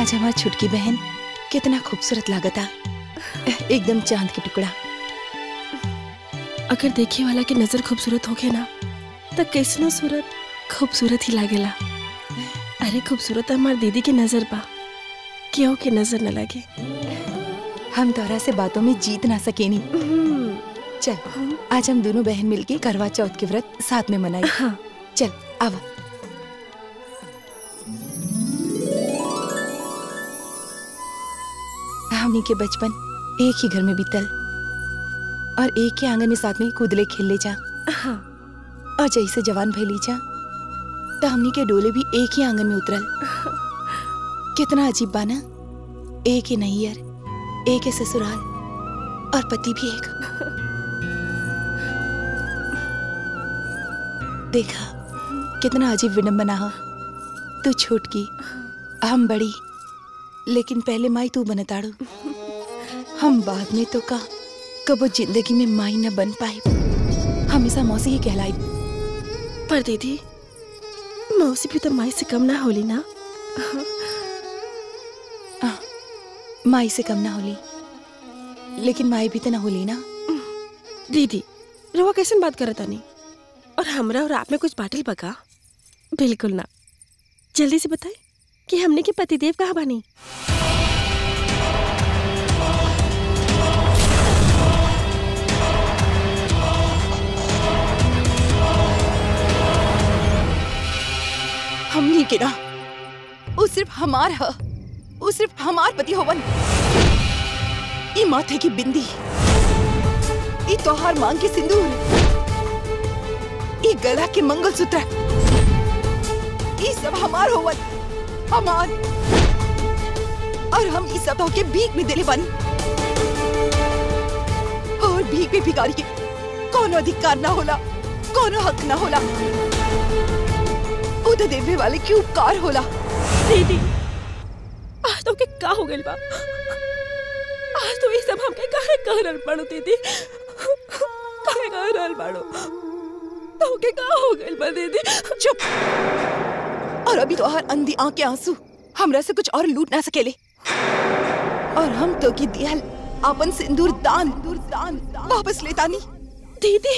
आज हमार छुटकी बहन कितना खूबसूरत लागता एकदम चांद के टुकड़ा अगर देखे वाला के नजर खूबसूरत होखे ना तो कैसनो सूरत खूबसूरत ही लागेला अरे खूबसूरत हमार दीदी के नजर बा क्यों के नजर न लगे हम तोरा से बातों में जीत ना सकेनी चल आज हम दोनों बहन मिलके करवा चौथ के व्रत साथ में मनाई हाँ चल आवा हमनी के बचपन एक ही घर में बीतल और एक ही आंगन में साथ में कूदले खेलले जा हाँ और जैसे जवान भैली जा तो हमनी के डोले भी एक ही आंगन में उतरल कितना अजीब बाना एक ही नैयर एक ही ससुराल और पति भी एक देखा कितना अजीब विडम्बना हो तू छोटकी हम बड़ी लेकिन पहले माई तू बनताड़ू हम बाद में तो का कबो जिंदगी में माई न बन पाई हमेशा मौसी ही कहलाई पर दीदी मौसी भी तो माई से कम ना होली ना माई से कम ना होली लेकिन माई भी तो ना होली ना दीदी रवा कैसे बात करत तानी और हमरा और आप में कुछ बाटल बका बिल्कुल ना जल्दी से बताए कि हमने के पतिदेव कहाँ बानी हमनी के ना वो सिर्फ हमार ह वो सिर्फ हमार पति होवन ई माथे की बिंदी ई तोहार मांग के सिंदूर ई गला के मंगलसूत्र ई सब हमार होवन हमार और हम ई सब के भीख में देले बानी और भीख में भिखारी के कोनो अधिकार ना होला कोनो हक ना होला वो तो देवे वाले की उपकार होला दीदी आज तो के का हो गइल बा आज तो ये सब हमके काहे कह रहल बाड़ू दीदी काहे कह रहल बाड़ू तो के का हो गइल बा दीदी चुप और अभी तो हर अंधी आंख के आंसू हमरा से कुछ और लूट ना सकेले और हम तो की दियल अपन सिंदूर दान दूर दान वापस लेतानी दीदी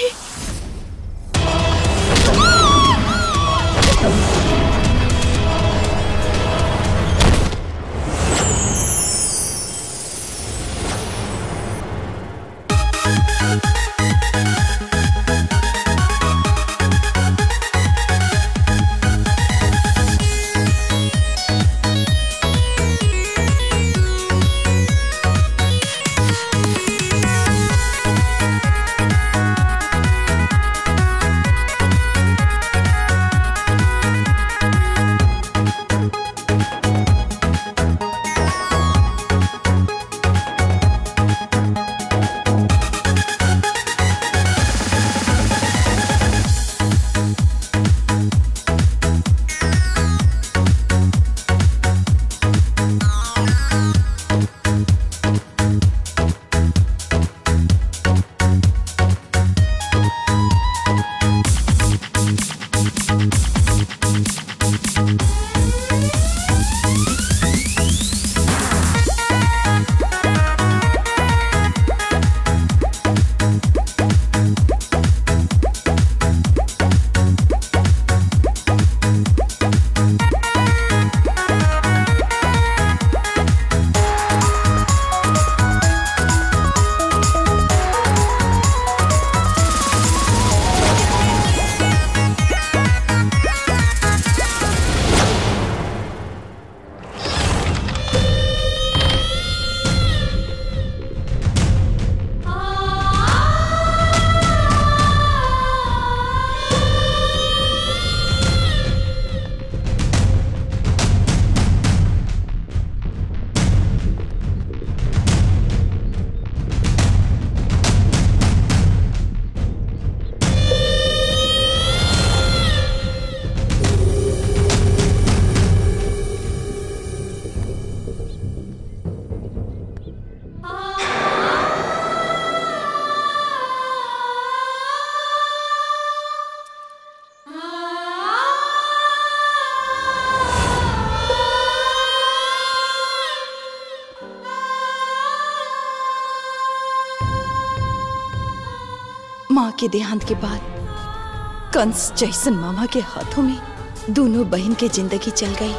माँ के देहांत के बाद कंस जैसन मामा के हाथों में दोनों बहन के जिंदगी चल गई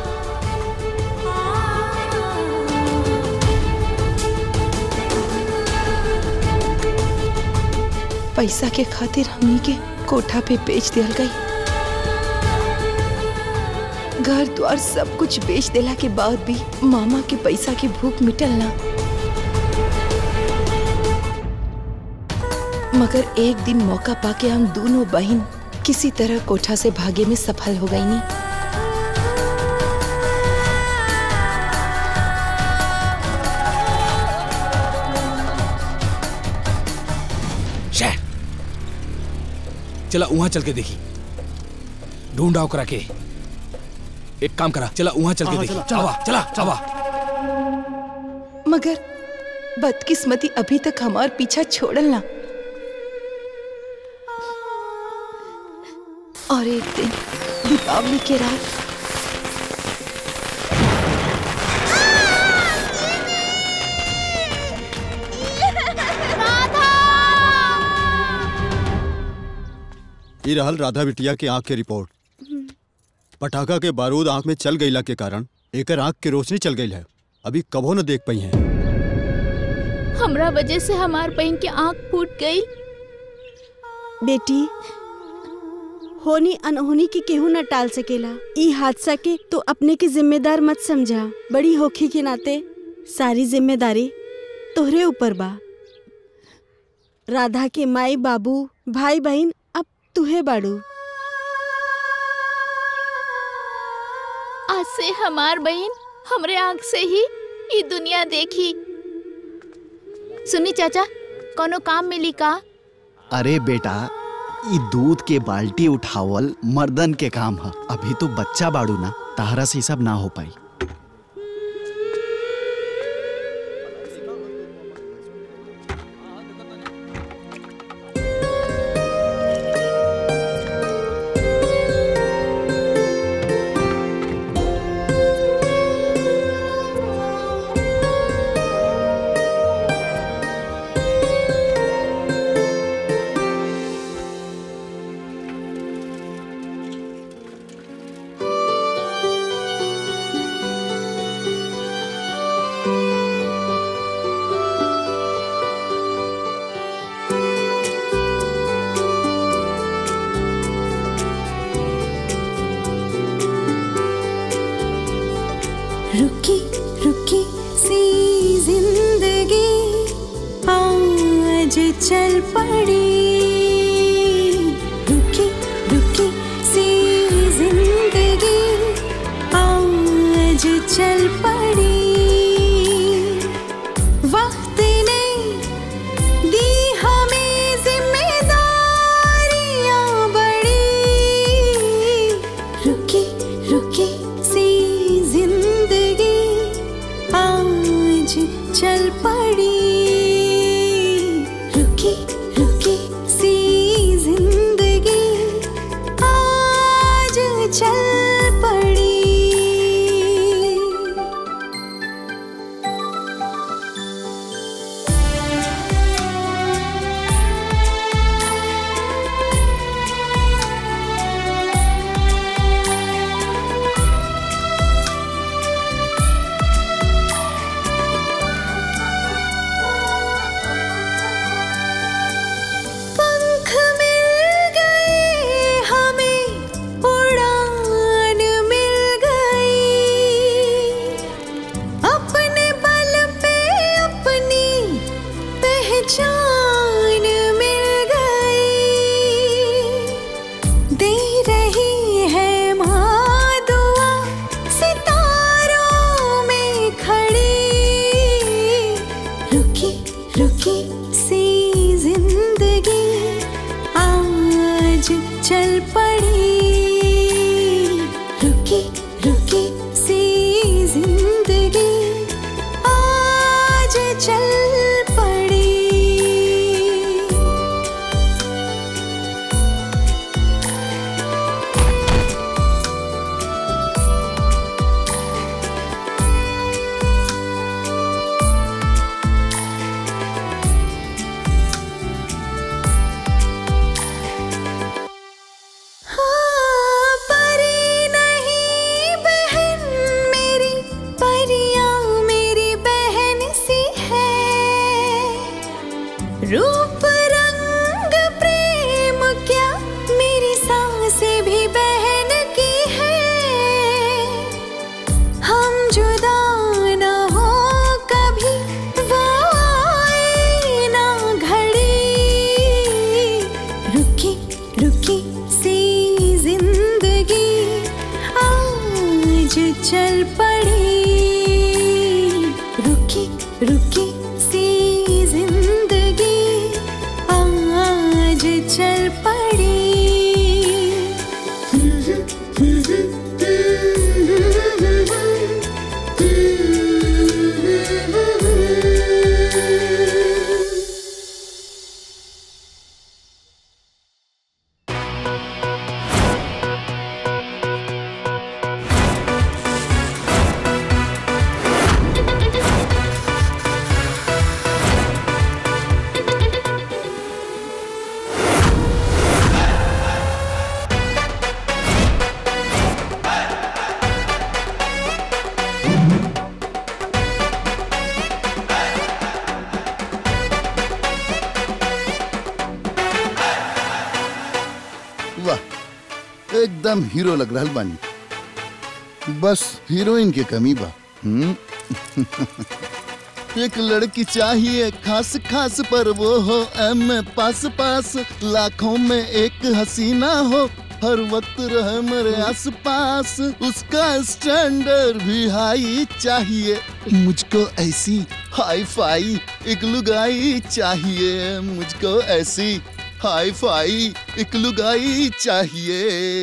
पैसा के खातिर हमनी के कोठा पे बेच दिया गई घर द्वार सब कुछ बेच देला के बाद भी मामा के पैसा की भूख मिटल ना मगर एक दिन मौका पाके हम दोनों बहन किसी तरह कोठा से भागे में सफल हो गई नी शह चला वहां चल के देखी ढूंढा ओकरा के एक काम करा चला वहां चल के हाँ, देखी चला, चला चला चला मगर बदकिस्मती अभी तक हमार पीछा छोड़ल ना और एक दिन दीपावली के रात ई रहल राधा बिटिया के आंख के रिपोर्ट पटाखा के बारूद आंख में चल गईला के कारण एकर आंख की रोशनी चल गई है अभी कबो न देख पाई है हमरा वजह से हमार बहन की आंख फूट गई बेटी होनी अनहोनी के केहू न टाल सकेला ई हादसा के तो अपने के जिम्मेदार मत समझा बड़ी होखी के नाते सारी जिम्मेदारी तोहरे ऊपर बा राधा के माई बाबू भाई बहन अब तुहे बाड़ू आज से हमार बहन हमरे आंख से ही ये दुनिया देखी सुनी चाचा कोनो काम मिली का अरे बेटा ई दूध के बाल्टी उठावल मर्दन के काम ह अभी तो बच्चा बाड़ू ना ताहरा से ई सब ना हो पाई रुकी रुकी सी जिंदगी आज चल पड़ी रुकी रुकी सी जिंदगी आज चल पड़ी वक्त ने दी हमें जिम्मेदारियां बड़ी रुकी रुकी सी जिंदगी आज चल पड़ी रुकी रुकी सी जिंदगी आज चल पड़ी जुदा ना हो कभी वो आए ना घड़ी रुकी रुकी सी जिंदगी आज चल पड़ी रुकी रुकी सी जिंदगी आज चल पड़ी वाह एकदम हीरो लग रहल बानी बस हीरोइन के कमी बा हम्म? एक लड़की चाहिए खास खास पर वो हो एम पास पास लाखों में एक हसीना हो हर वक्त रहे मेरे आस पास उसका स्टैंडर्ड भी हाई चाहिए मुझको ऐसी हाई फाई एक लुगाई चाहिए मुझको ऐसी हाई फाई एक लुगाई चाहिए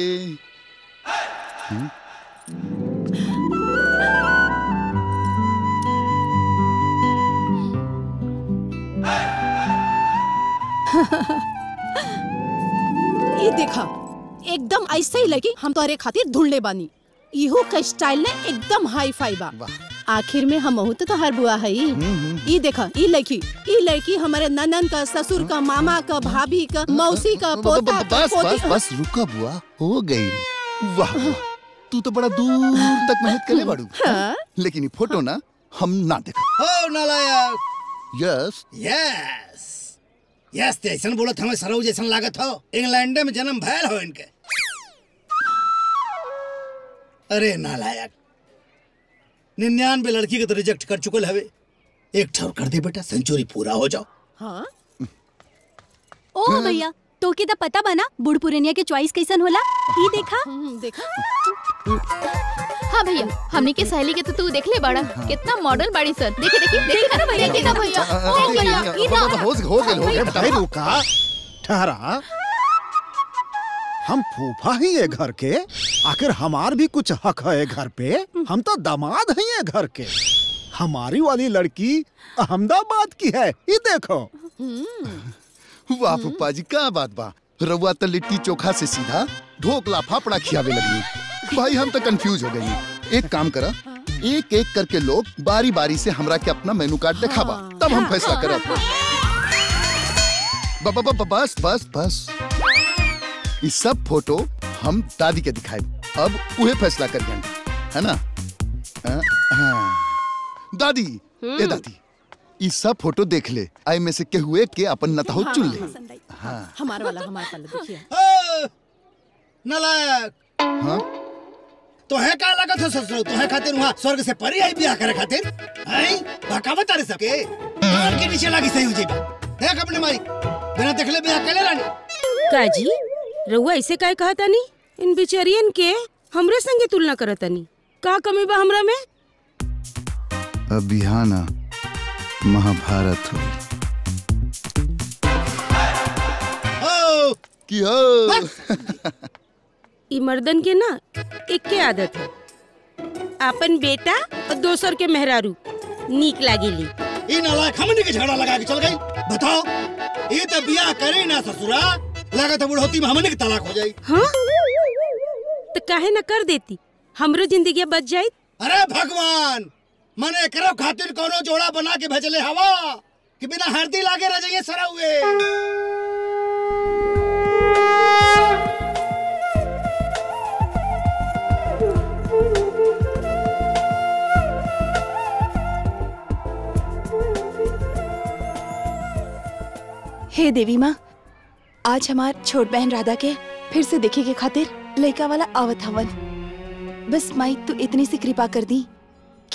ये देखा एकदम ऐसे ही लगी हम तोहरे खातिर ढूंढले बानी इहो का स्टाइल ने एकदम हाई फाई बा आखिर में हम तो तोहर बुआ है ई देखा ई लड़की ई लड़की हमारे ननन का ससुर का मामा का भाभी का मौसी का पोता का बस बस पोती बस रुका बुआ हो गई वाह वाह तू तो बड़ा दूर तक मेहनत करे बाड़ू हाँ? लेकिन ये फोटो ना हम ना देखा हो नालायक यस यस यस ते ऐसन बोलत हमें सरऊ जैसन लागत हो इंग्लैंड में जन्म भयल हो इनके अरे नालायक निन्यानवे लड़की के तो रिजेक्ट कर चुकल हवे एक ठौर कर दे बेटा सेंचुरी पूरा हो जाओ हाँ ओ भैया तो के तो पता बना बूढ़ पुरनिया के चॉइस कैसन होला ई देखा देखा हाँ भैया हमनी के सहेली के तो तू देख ले बड़ा कितना मॉडल बाड़ी सर देखी देखी देखी ना भैया देखी ना भैया देख भैया ई ना हो हो गए हो गए भाई रुका ठहरा हम फूफा ही है घर के आखिर हमार भी कुछ हक है घर पे हम तो दामाद हैं ये घर के हमारी वाली लड़की अहमदाबाद की है ये देखो वाह पप्पा जी क्या बात बा रउआ तो लिट्टी चोखा से सीधा ढोकला फाफड़ा खियावे लगी भाई हम तो कंफ्यूज हो गई एक काम करा एक एक करके लोग बारी बारी से हमरा के अपना मेनू कार्ड दिखावा तब हम फैसला करब ब- ब- ब- बस बस बस ये सब फोटो हम दादी के दिखाए अब उहे फैसला कर है ना हाँ, हाँ। दादी ए दादी ये सब फोटो देख ले आई में से के हुए के अपन नताहो चुन ले हाँ हमारा वाला हमारा वाला देखिए हो, नालायक हाँ तो है का लागत है ससुर तो है खातिर वहाँ स्वर्ग से परी आई बियाह करे खातिर हैं बकावत तारे सबके कान के नीचे लागी सही हो जाई देख अपने माई बिना देखले बियाह कर ले रानी काजी रउआ ऐसे काहे कहा तानी इन बिचरियन के हमरे संगे तुलना करत तानी का कमी बा हमरा में अब यहाँ ना महाभारत हुई हो कि हो ई मर्दन के ना एक के आदत है अपन बेटा और दोसर के मेहरारू नीक लागेली ई नालायक हमनी के झगड़ा लगा के चल गई बताओ ये तो बियाह करे ना ससुरा लागत है बुढ़ौती में हमनी के तलाक हो जाई हाँ तो काहे न कर देती हमरो जिंदगी बच जाई अरे भगवान मने करो खातिर कोनो जोड़ा बना के भेजले हवा कि बिना हरदी लागे रह जाइए सरा हुए हे देवी माँ आज हमार छोट बहन राधा के फिर से देखे के खातिर लड़का वाला आवत हवन बस माई तू इतनी सी कृपा कर दी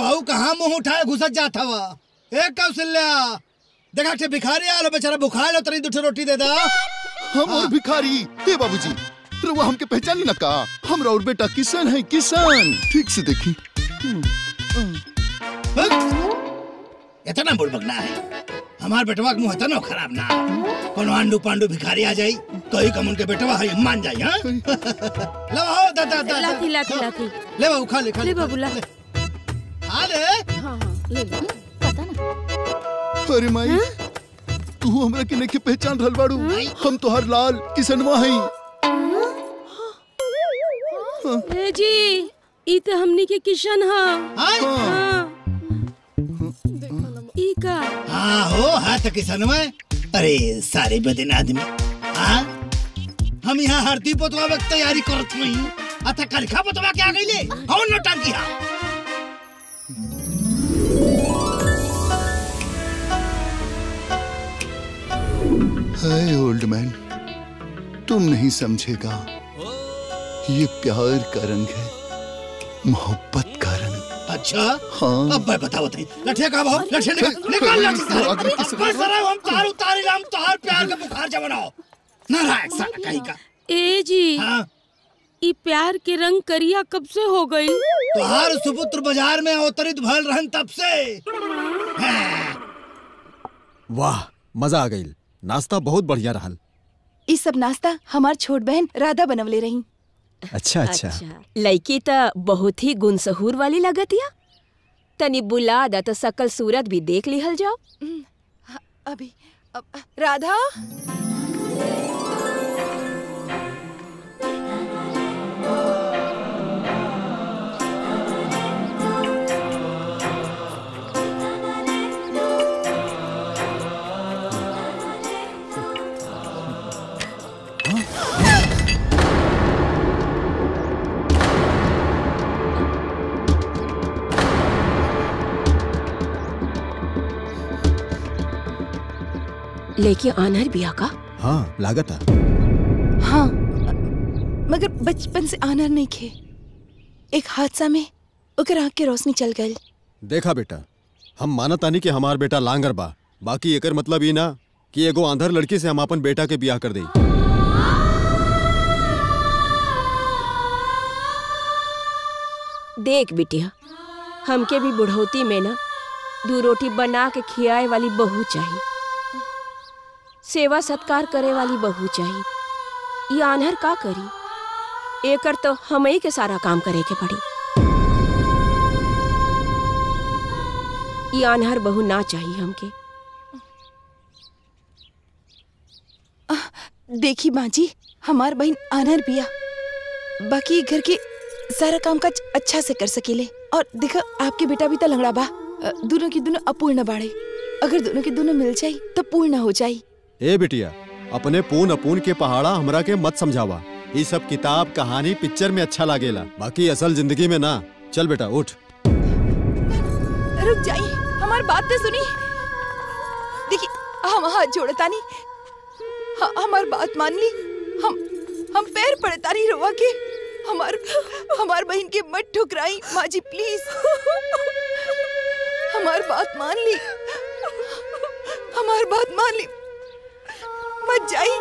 भाऊ कहाँ मुंह उठाए घुसत जात हवा ए कौशल्या देखा के भिखारी आलो बेचारा बुखार लो तनी दूठे रोटी दे दा हम और भिखारी हे बाबूजी रउआ हमके पहचानी ना का हम और बेटा किसान है किसान ठीक से देखी इतना बुड़बकना है हमार बेटवा के मुंह इतना खराब ना कोनो आंडू पांडू भिखारी आ जाई तो ही कम उनके बेटवा है मान जाई हां ले हो दा दा दा लाथी लाथी लाथी ले बाबू खा ले खा ले बाबू ला आ ले हाँ हाँ ले ले अरे माई तू हमरा के नहीं पहचान रहल बाड़ू हम तो हर लाल किसनवा हई ए जी ई तो हमनी के किशन हा हाँ ई का हाँ हो हाथ किसान में अरे सारे बदन आदमी हाँ हम यहाँ हरती पोतवा वक्त तैयारी करत नहीं अतः कलखा पोतवा के आ गई ले कौन नौटंकी हा हाय ओल्ड मैन तुम नहीं समझेगा ये प्यार का रंग है मोहब्बत का रंग अच्छा हाँ अब मैं बताओ तई लठिया का भाव लठिया निकाल निकाल लाठी सारे बस सरा हम तार उतारी हम तार प्यार का बुखार जमाओ नारायण साला कहीं का ए जी हाँ ई प्यार के रंग करिया कब से हो गई तुहार सुपुत्र बाजार में अवतरित भल रहन तब से वाह मजा आ गई नाश्ता बहुत बढ़िया रहल ई सब नाश्ता हमार छोट बहन राधा बनवले रही अच्छा अच्छा लड़की त बहुत ही गुनसहूर वाली लगतिया तनी बुला दा तो सकल सूरत भी देख लिहल जाओ अभी अब, राधा लेके आनर बिया का हाँ लागत हाँ मगर बचपन से आनर नहीं खे एक हादसा में ओकर आँख के रोशनी चल गई देखा बेटा हम मानतानी कि हमार बेटा लांगर बा बाकी एकर मतलब ई ना कि एगो आंधर लड़की से हम अपन बेटा के बियाह कर दई देख बिटिया हमके भी बुढ़ौती में ना दू रोटी बना के खियाए वाली बहू चाहिए सेवा सत्कार करे वाली बहू चाहिए ये आन्हर का करी एकर तो हम ही के सारा काम करे के पड़ी ये आन्हर बहू ना चाहिए हमके देखी बाजी हमार बहन आनर बिया बाकी घर के सारा काम काज अच्छा से कर सकेले और देखा आपके बेटा भी तो लंगड़ा बा अ, दोनों की दोनों अपूर्ण बाड़े अगर दोनों के दोनों मिल जाई तो पूर्ण हो जाई ए बिटिया अपने पून अपून के पहाड़ा हमरा के मत समझावा ये सब किताब कहानी पिक्चर में अच्छा लागेला बाकी असल जिंदगी में ना चल बेटा उठ रुक जाई हमार बात तो सुनी देखी हम हाथ जोड़तानी ह- हमार बात मान ली हम हम पैर पड़तानी रोवा के हमार हमार बहन के मत ठुकराई माँ जी प्लीज हमार बात मान ली हमार बात मान ली मत जाई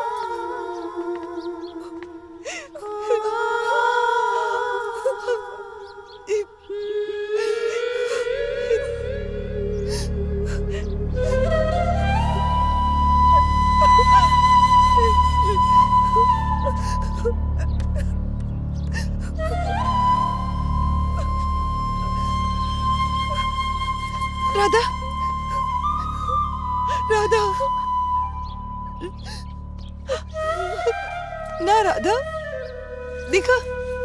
राधा राधा ना राधा देखा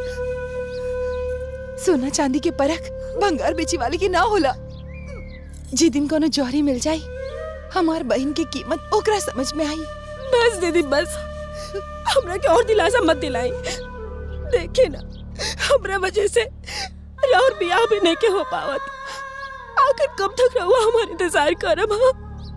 सोना चांदी के परख भंगार बेची वाले की ना होला जी दिन कोनो जौहरी मिल जाई हमार बहन की कीमत ओकरा समझ में आई बस दीदी बस हमरा के और दिलासा मत दिलाई देखे ना हमरा वजह से और बियाह भी नहीं के हो पावत आखिर कब तक रहुआ हमारे इंतजार करब हाँ?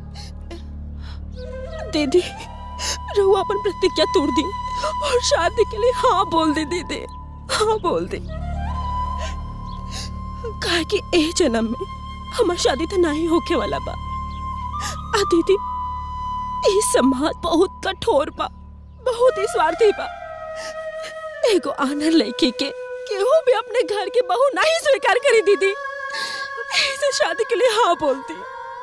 दीदी रहुआ अपन प्रतिज्ञा तोड़ दी और शादी के लिए हाँ बोल दे दीदी हाँ बोल दे काहे कि ए जन्म में हमार शादी तो नहीं होके वाला बा आ दीदी ई समाज बहुत कठोर बा बहुत ही स्वार्थी बा एगो आनर लड़की के केहू भी अपने घर के बहू नहीं स्वीकार करी दीदी ऐसे शादी के लिए हाँ बोलती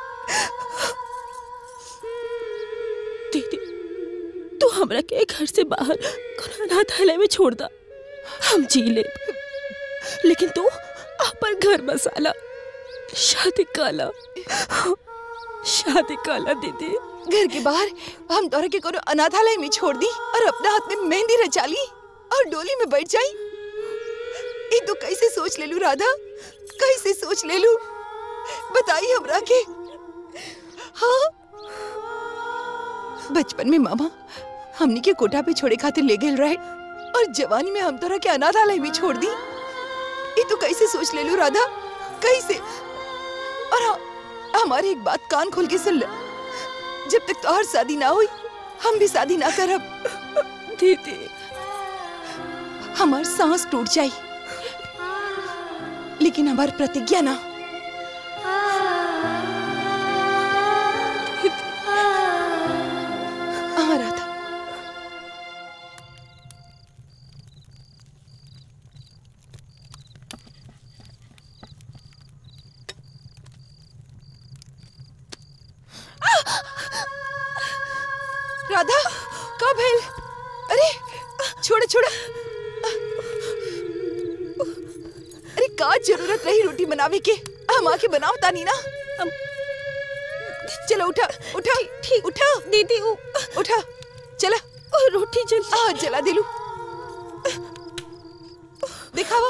दीदी तू हमरा के घर से बाहर कोनो अनाथालय में छोड़ दा हम जी ले लेकिन तू अपन घर बसाला शादी काला शादी काला दीदी घर के बाहर हम तोरा के कोनो अनाथालय में छोड़ दी और अपना हाथ में मेहंदी रचा ली और डोली में बैठ जाई ये तो कैसे सोच ले लू राधा कैसे सोच ले लू बताई हमरा के हाँ बचपन में मामा हमनी के कोठा पे छोड़े खातिर ले गेल रहे और जवानी में हम तोरा के अनाथालय में छोड़ दी ये तो कैसे सोच ले लू राधा कैसे और हाँ, हमारी एक बात कान खोल के सुन ले जब तक तोहर शादी ना हुई हम भी शादी ना करब दीदी हमार सांस टूट जाई लेकिन हमार प्रतिज्ञा ना हाँ राधा राधा कब है अरे छोड़ छोड़ अरे का जरूरत रही रोटी बनावे के हम आके बनाओ तानी ना चलो उठा उठा ठीक उठा दीदी उठा चला रोटी जल हाँ जला दिलू दिखावा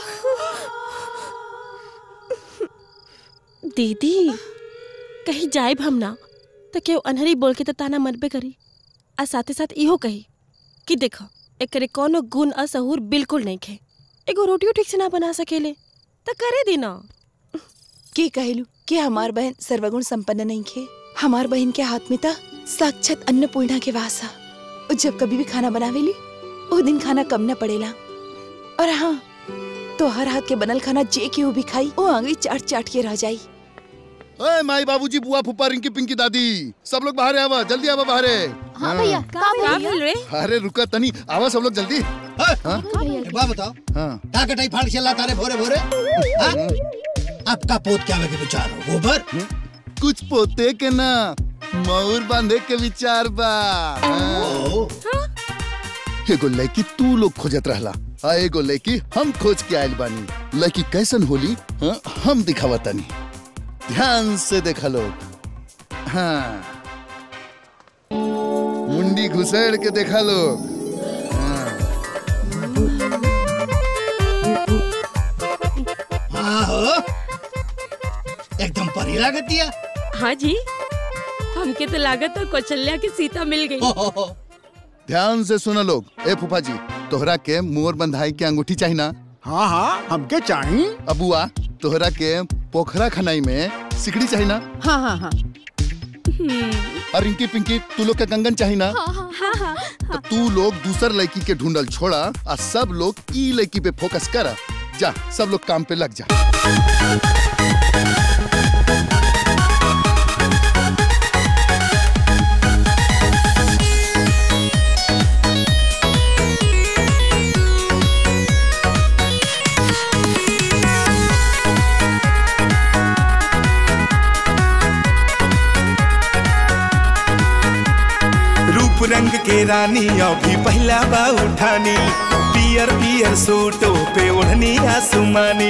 दीदी कहीं जाइब हम ना तो केहू अनहरी बोल के तो ताना मरबे करी आ साथे साथ इहो कही कि देखो एकरे कोनो गुण असहूर बिल्कुल नहीं खे एगो रोटियो ठीक से ना बना सकेले तो करे दी ना के कहलू कि हमार बहन सर्वगुण संपन्न नहीं खे हमार बहन के हाथ में था साक्षात अन्नपूर्णा के वास है और जब कभी भी खाना बनावेली वो दिन खाना कम न पड़ेला और हाँ तो हर हाथ के बनल खाना जे केहू भी खाई वो आंगली चाट चाट के रह जाई ओए माई बाबूजी बुआ फूफा रिंकी पिंकी दादी सब लोग बाहर आवा जल्दी आवा बाहर हाँ भैया का भैया अरे रुका तनी आवा सब लोग जल्दी हाँ? एक बात बताओ हाँ का कटाई फाड़ चला तारे भोरे भोरे हाँ? आपका पोत क्या के विचार हो गोबर कुछ पोते के ना मयूर बांधे के विचार बा हाँ। एगो लड़की तू लोग खोजत रहला आ एगो लड़की हम खोज के आयल बानी लड़की कैसन होली हाँ? हम दिखावा तनी ध्यान से देखा लोग हाँ मुंडी घुसेड़ के देखा लोग हाँ हो एकदम परी लागत दिया हाँ जी हमके तो लागत है कौशल्या की सीता मिल गई ध्यान से सुनो लोग ए फूफा जी तोहरा के मोर बंधाई के अंगूठी चाहिए ना हाँ हाँ हमके चाहिए अबुआ तोहरा के पोखरा खनाई में सिकड़ी चाहिए ना हाँ हाँ हाँ और रिंकी पिंकी तू लोग के कंगन चाहिए ना हाँ हाँ हाँ तो तू लोग दूसर लड़की के ढूंढल छोड़ा और सब लोग ई लड़की पे फोकस कर जा सब लोग काम पे लग जा रूप रंग के रानी अभी पहला बा उठानी पियर पियर सूटो पे ओढ़नी आसमानी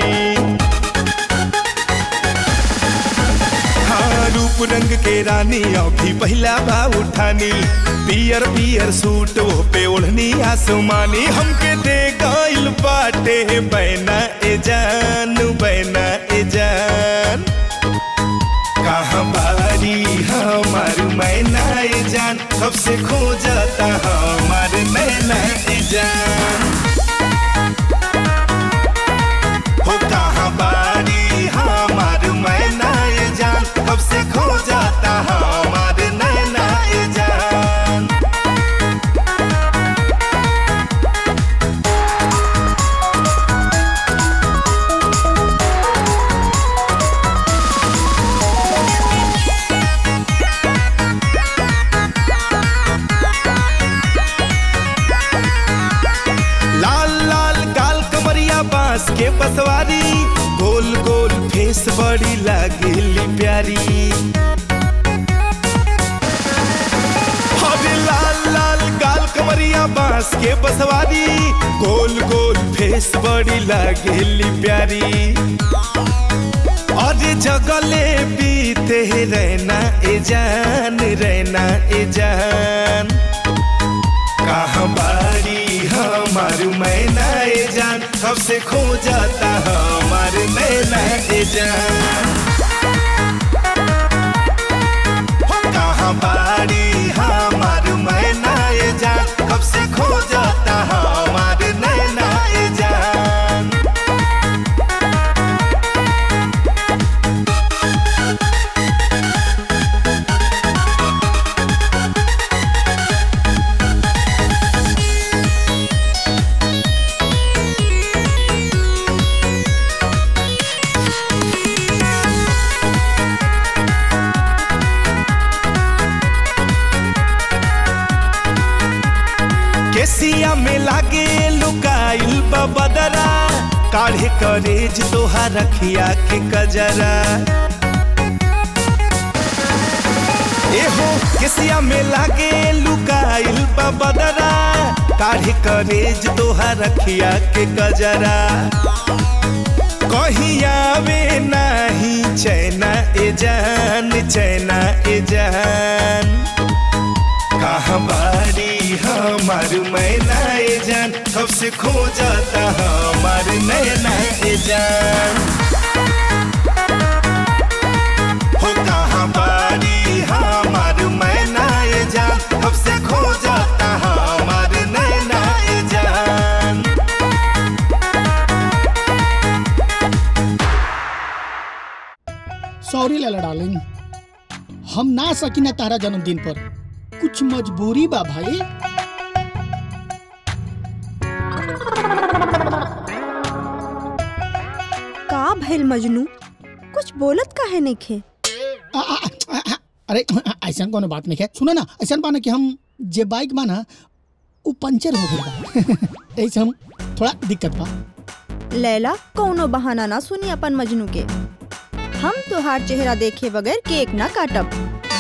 हाँ रूप रंग के रानी अभी पहला बा उठानी पियर पियर सूटो पे ओढ़नी आसमानी हमके दे गइल बाटे बैना ए जान बैना ए जान कहाँ बारी हमार मैना ए जान कब से खो जाता हमार नैना ए जान हो कहाँ बारी हमार मैना ए जान कब से खो जाता हमार नैना ए जान लागेली प्यारी हरे लाल लाल गाल कमरिया बांस के बसवारी गोल गोल फेस बड़ी लागेली प्यारी और जगले बीते रहना ए जान रहना ए जान कहाँ बारी हमार मैना ए जान कब से खो जाता हमार मैना ए जान हो कहाँ बारी हमार मैना ए जान कब से खो जाता हमार नैना ए जान केसिया में लागे लुकाइल बदरा काढ़े करेज तोहार रखिया के कजरा एहो केसिया में लागे लुकाइल बदरा काढ़े करेज तोहार रखिया के कजरा कहीं आवे नहीं चैना ए जान चैना ए जान कहाँ बारी हमार मैना ए जान कब से खो जाता हमार नैना ए जान हो कहाँ बारी हमार मैना ए जान कब से खो जाता हमार नैना ए जान सॉरी लैला डार्लिंग हम ना सकी ना तारा जन्मदिन पर कुछ मजबूरी बा भाई का भइल मजनू कुछ बोलत काहे नइखे आ, आ, आ, आ, अरे ऐसा कोनो बात नहीं है सुनो ना ऐसा बाना कि हम जे बाइक बा ना वो पंचर हो गई बा ऐसे हम थोड़ा दिक्कत बा लैला कौनो बहाना ना सुनी अपन मजनू के हम तोहार चेहरा देखे बगैर केक ना काटब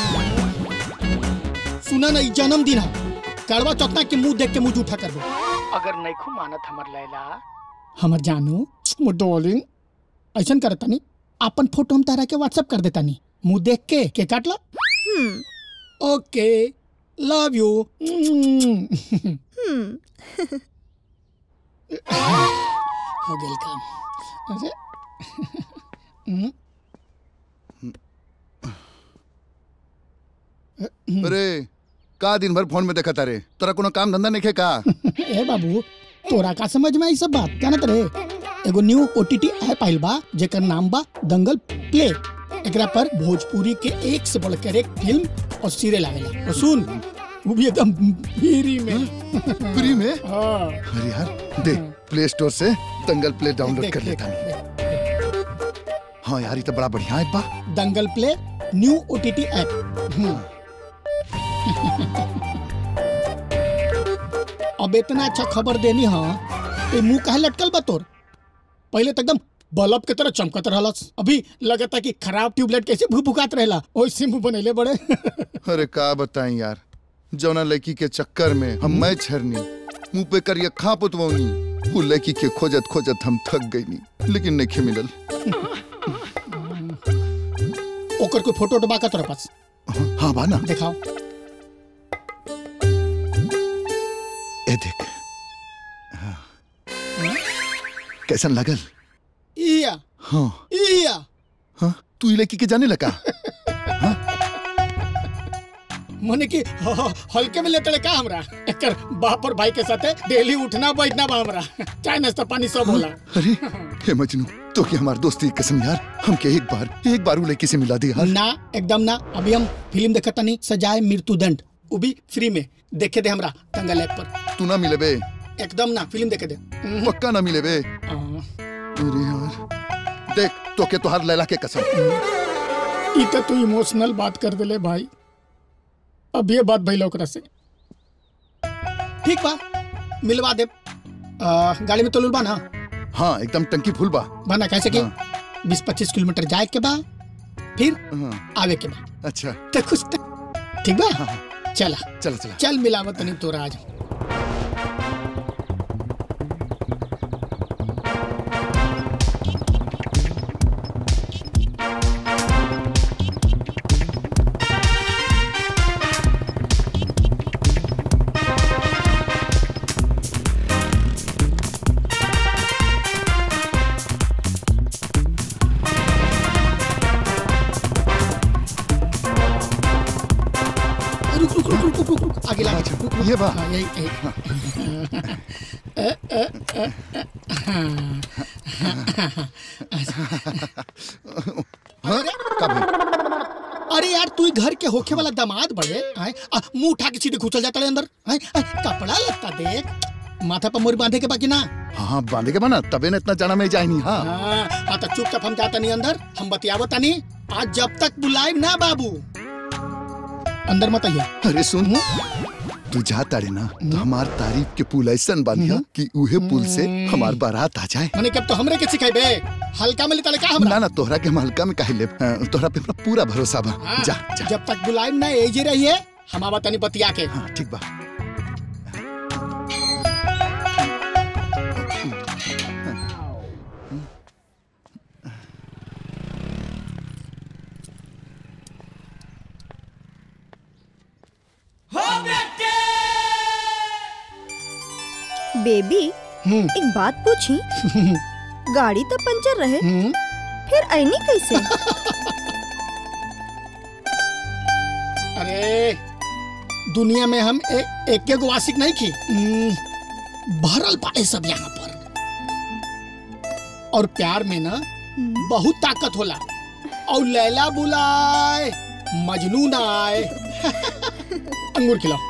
सुना ना ई जन्मदिन है कड़वा चौथा के मुंह देख के मुंह जूठा कर दो अगर नहीं खू मानत हमर लैला हमर जानू मोर डार्लिंग ऐसा करता नहीं अपन फोटो हम तारा के व्हाट्सएप कर देता नहीं मुंह देख के के काट ला ओके लव यू हो गेल काम अरे हम्म, अरे का दिन भर फोन में देखा तारे तोरा कोनो काम धंधा नहीं का ए बाबू तोरा का समझ में आई सब बात जानत रे एगो न्यू ओटीटी ऐप आइल बा जेकर नाम बा दंगल प्ले एकरा पर भोजपुरी के एक से बढ़कर एक फिल्म और सीरियल आवेला और सुन वो भी एकदम फ्री में फ्री में हाँ अरे यार देख प्ले स्टोर से दंगल प्ले डाउनलोड कर लेता हूँ हाँ यार ये तो बड़ा बढ़िया ऐप बा Dangal play new OTT app अब इतना अच्छा खबर देनी हाँ ते मुंह काहे लटकल बा तोर पहले तो एकदम बल्ब के तरह चमकत रहलस अभी लगता कि खराब ट्यूबलाइट कैसे भुभुकात रहेला ओइसे मुंह बनैले बड़े अरे का बताएं यार जौना लड़की के चक्कर में हम मैं छरनी मुंह पे करिए खा पुतवनी वो लड़की के खोजत खोजत हम थक गई लेकिन नहीं मिलल ओकर कोई फोटो उठबा का तोरा पास हाँ बा ना दिखाओ ए देख हाँ। कैसन लगल इया हाँ इया हाँ तू ई लड़की के जाने लगा मने कि ह- ह- हल्के में लेते का हमरा एकर बाप और भाई के साथे डेली उठना बैठना बा हमरा चाय नाश्ता पानी सब होला अरे हे मजनू तो क्या हमारी दोस्ती की कसम यार हमके एक बार एक बार वो लड़की से मिला दी यार ना एकदम ना अभी हम फिल्म देखता नहीं सजाए मृत्यु दंड वो भी फ्री में देखे दे हमरा दंगल ऐप पर तू ना मिले बे एकदम ना फिल्म देखे दे पक्का ना मिले बे अरे यार देख तो के तुहार लैला के कसम ई तो तू इमोशनल बात कर देले भाई अब ये बात भइल ओकरा से ठीक बा मिलवा दे आ, गाड़ी में तो बा ना हाँ एकदम टंकी फुल बा बना कैसे कि बीस पच्चीस किलोमीटर जाए के बा फिर आवे के बाद अच्छा तो खुश तो ठीक बा चला चला चला चल मिलावत नहीं तोरा आज रुक रुक रुक रुक रुक रुक आगे ला ये बा हाँ, यही यही अ, अ, अ, अ, हाँ। अरे यार तू ही घर के होखे वाला दामाद बड़े आए आ, मुंह उठा के सीधे घुसल जाता है अंदर आए, आए, कपड़ा लगता देख माथा पर मोरी बांधे के बाकी ना हाँ बांधे के बना तबे न इतना जाना में जाए नहीं हाँ हाँ हाँ तो चुपचाप हम जाता नहीं अंदर हम बतियावत नहीं आज जब तक बुलाए ना बाबू अंदर मत आइए अरे सुन तू जा तारे ना तो हमार तारीफ के पुल ऐसन बांधिया कि उहे पुल से हमार बारात आ जाए मैंने कब तो हमरे के सिखाई हल्का में लेता का हमरा ना ना तोहरा के हम हल्का में काहे लेब हाँ, तोहरा पे हमरा पूरा भरोसा बा हाँ, जा जा जब तक बुलाए ना एजे रहिए हम आवा तनी बतिया के हाँ ठीक बा बेबी एक बात पूछी गाड़ी तो पंचर रहे फिर ऐनी कैसे अरे दुनिया में हम ए, एक एक वासिक नहीं की हम्म, भरल पाए सब यहाँ पर और प्यार में ना बहुत ताकत होला और लैला बुलाए मजनू ना आए अंगूर खिलाओ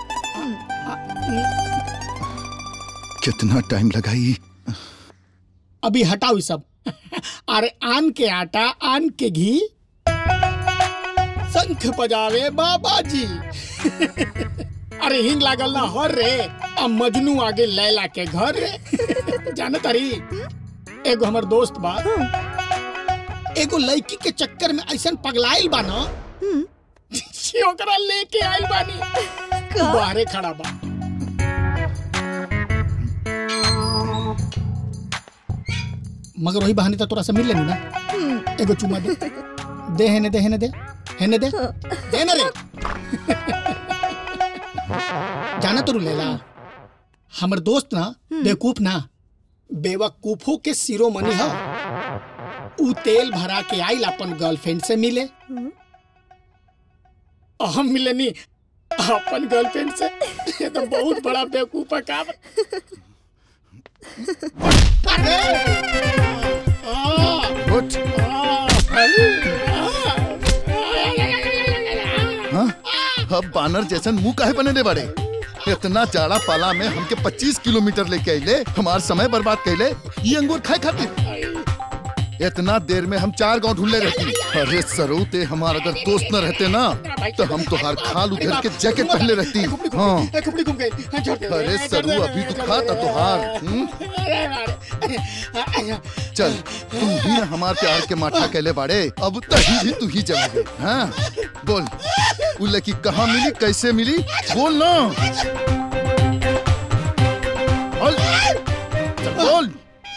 कितना टाइम लगाई अभी हटाओ ये सब अरे आन के आटा आन के घी शंख बजावे बाबा जी अरे हिंग लागल ना हर रे अब मजनू आगे लैला के घर रे जाने तारी एगो हमर दोस्त बा एगो लड़की के चक्कर में ऐसन पगलाइल बा ना कि ओकरा लेके आइल बानी बाहरे खड़ा बा मगर वही बहाने तो तोरा से मिल लेनी ना एगो चुमा दे दे हेने दे हेने दे हेने दे दे ना रे जाना तो लेला हमर दोस्त ना बेवकूफ ना बेवकूफों के शिरोमणि है ऊ तेल भरा के आइल अपन गर्लफ्रेंड से मिले और हम मिले नहीं अपन गर्लफ्रेंड से ये तो बहुत बड़ा बेवकूफ है काम उठ हाँ अब बानर जैसन मुंह काहे बने बड़े इतना जाड़ा पाला में हमके 25 किलोमीटर लेके आइले हमार समय बर्बाद कैले ये अंगूर खाए खातिर इतना देर में हम चार गांव ढूंढले रहती अरे सरू ते हमार अगर दोस्त न रहते ना तो हम तुहार खाल उधर के जैकेट पहले रहती हाँ ए, कुपड़ी घूम गई हाँ, छोड़ दे। अरे ए, सरू छोड़ दे, अभी तो छोड़ खा दे। था तुहार हम्म? अरे, अरे, चल तू भी ना हमार प्यार के माठा कहले बाड़े अब तही भी तू ही जवाब हाँ बोल उ लड़की कहाँ मिली कैसे मिली बोल ना बोल चल, बोल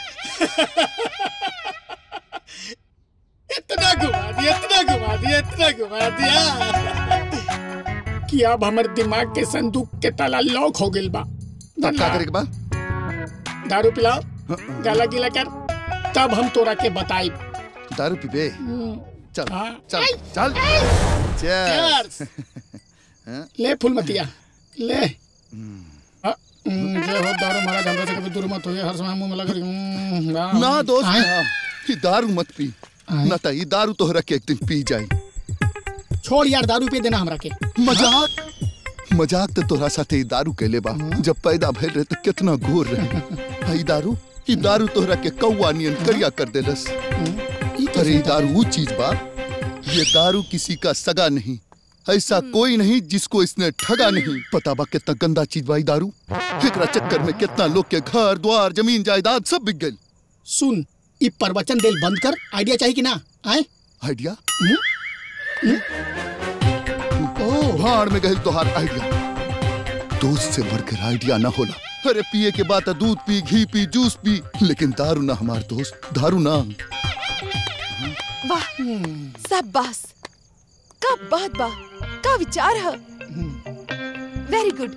इतना घुमा दिया इतना घुमा दिया इतना घुमा दिया कि अब हमर दिमाग के संदूक के ताला लॉक हो गइल बा तब का करे के बा दारू पिलाओ गाला गीला कर तब हम तोरा के बताई दारू पीबे चल चल चल Cheers. हाँ? ले फूल मतिया ले अ, हम्म, जे हो दारू मारा धंधा से कभी दूर मत हो हर समय मुंह में लग रही हम्म, वाह। ना दोस्त आए? ना ये दारू मत पी ना तो ये दारू तोहरा के एक दिन पी जाई छोड़ यार दारू पे देना हमरा के मजाक मजाक तो तोरा साथे ई दारू कैले बा जब पैदा भइल रहे तो कितना घोर रहे हई दारू ई दारू तोहरा के कौआ नियन करिया कर देलस अरे ई दारू वो चीज बा ये दारू किसी का सगा नहीं ऐसा कोई नहीं जिसको इसने ठगा नहीं पता बा कितना गंदा चीज बा ई दारू एकरा चक्कर में कितना लोग के घर द्वार जमीन जायदाद सब बिक गइल सुन ई प्रवचन देल बंद कर आइडिया चाहिए कि ना आए आइडिया भाड़ में गए तोहार आइडिया दोस्त से बढ़कर आइडिया ना होला अरे पिए के बाद दूध पी घी पी जूस पी लेकिन दारू ना हमार दोस्त दारू ना वाह सब बस का बात बा का विचार है वेरी गुड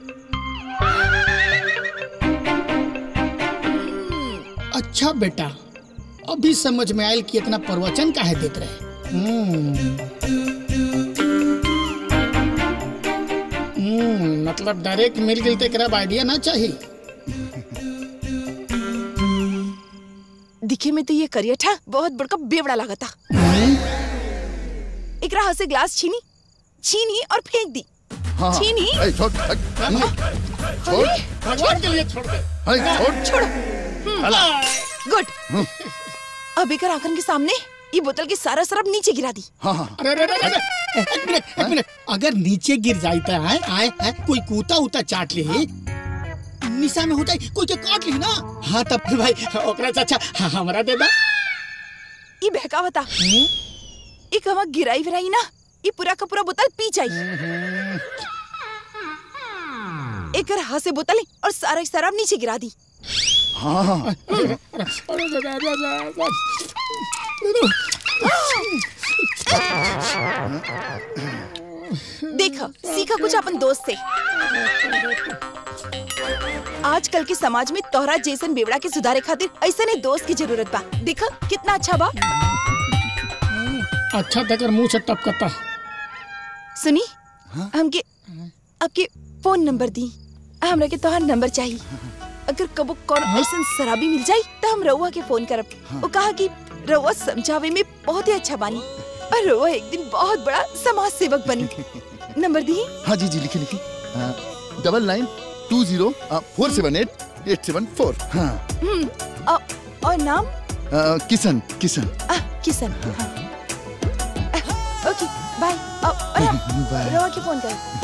अच्छा बेटा अभी समझ में आयल कि इतना प्रवचन काहे देत रहे हम्म। हम्म, मतलब डायरेक्ट मिल गई तो एकरा आइडिया ना चाहिए दिखे में तो ये करियठा बहुत बड़का बेवड़ा लागता एकरा हाथ से ग्लास छीनी छीनी और फेंक दी हाँ, हाँ। छीनी ऐ, छोड़, हट, छोड़, भगवान के लिए छोड़ दे ऐ, छोड़, छोड़ो हला। गुड अब एकर आंखन के सामने ये बोतल की सारा शराब नीचे गिरा दी हाँ हाँ अरे अरे अरे, अरे एक मिनट एक मिनट अगर नीचे गिर जाता है आए आए कोई कूता उता चाट ले निशा में हो जाए कोई के काट ली ना हाँ तब फिर भाई ओकरा से अच्छा हाँ, हमरा दे दा ये बहकावता एक हवा गिराई विराई ना ये पूरा का पूरा बोतल पी जाई एकर हाथ से बोतल और सारा शराब नीचे गिरा दी हाँ हाँ देखा सीखा कुछ अपन दोस्त से आजकल के समाज में तोहरा जैसन बेवड़ा के सुधारे खातिर ऐसा ने दोस्त की जरूरत बा देखा कितना अच्छा बा अच्छा तकर मुंह से टपकता सुनी हमके आपके फोन नंबर दी हमरा के तोहार नंबर चाहिए अगर कबो कौन ऐसा शराबी मिल जाई तो हम रउआ के फोन करब वो कहा कि रउआ समझावे में बहुत ही अच्छा बानी और रउआ एक दिन बहुत बड़ा समाज सेवक बनी नंबर दी हाँ जी जी लिखी लिखी double nine two zero four seven eight eight seven four हाँ हम्म, अ- और नाम आ, किशन किशन आ, किशन हाँ। अ, ओके बाय अ, और हम बाय। रउआ के फोन कर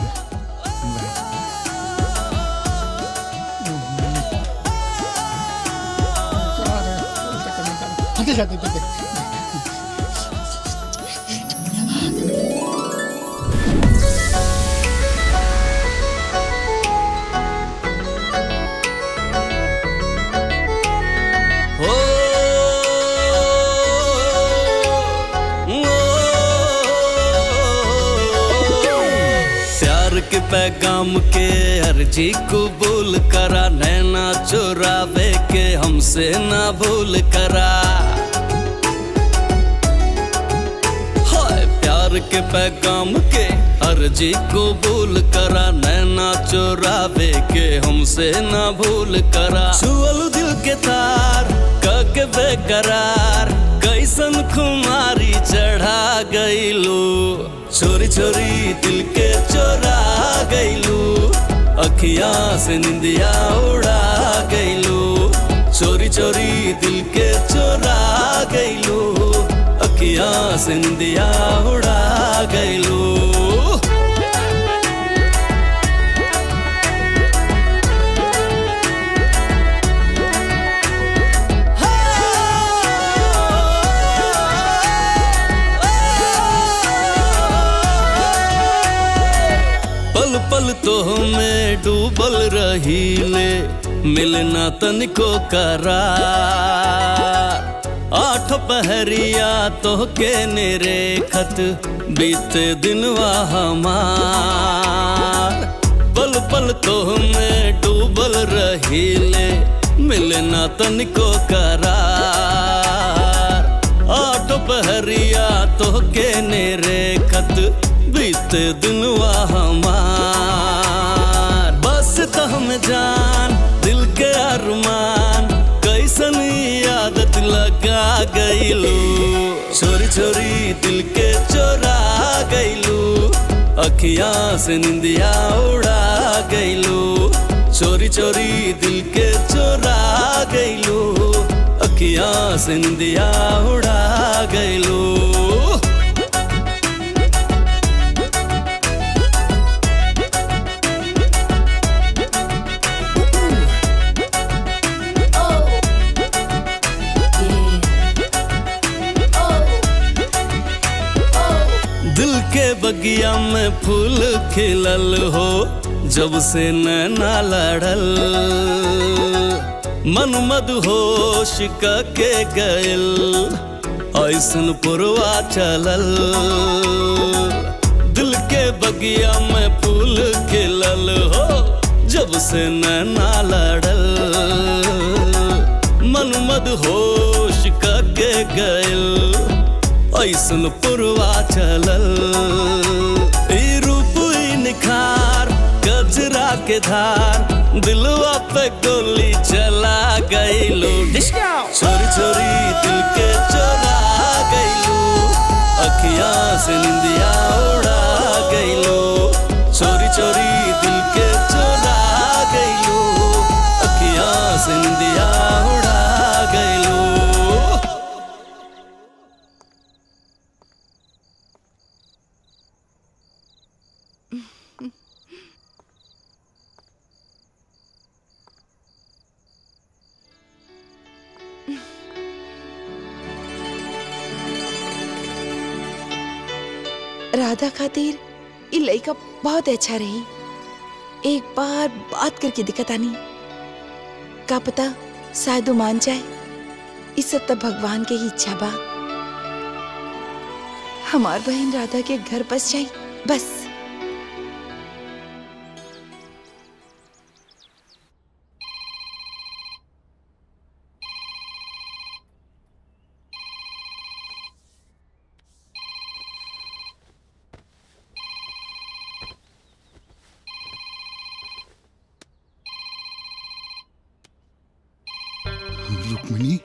हटे जाते थे हो प्यार के पैगाम के अर्जी कबूल करा नैना चुरावे के हमसे ना भूल करा हाय प्यार के पैगाम के अर्जी कबूल करा नैना चुरावे के हमसे ना भूल करा छुअल दिल के तार कके बेकरार कैसन खुमारी चढ़ा गईलू छोरी छोरी दिल के चोरा गईलू अखिया से निंदिया उड़ा गईलू चोरी चोरी दिल के चोरा गईलू अखिया से निंदिया उड़ा गईलू पल पल तो हमें डूबल रही ले मिलना तनिको करार आठ पहरिया तो के नेरे खत बीते दिनवा हमार पल पल तो हमें डूबल रही ले मिलना तनिको करार आठ पहरिया तो के नेरे खत बीते दिनवा हमार बस तो हम जान दिल के अरमान कैसन आदत लगा गईलू छोरी छोरी दिल के चोरा गईलू अखिया से निंदिया उड़ा गईलू चोरी चोरी दिल के चोरा गईलू अखिया से निंदिया उड़ा गईलू दिल के बगिया में फूल खिलल हो जब से नैना लड़ल मन मद होश के गयल ऐसन पुरवा चलल दिल के बगिया में फूल खिलल हो जब से नैना लड़ल मन मद होश के गयल ऐसन पुरवा चलल ई रूप ई निखार गजरा के धार दिलवा पे गोली चला गईलो छोरी छोरी दिल के चोरा गईलो अखियां से निंदिया उड़ा गईलो चोरी चोरी दिल के चोरा गईलो अखियां से निंदिया उड़ा गईलो राधा खातिर ये लड़का बहुत अच्छा रही एक बार बात करके दिक्कत आनी का पता शायद वो मान जाए इस सब तब भगवान के ही इच्छा बा हमार बहन राधा के घर बस जाई बस रुक्मिणी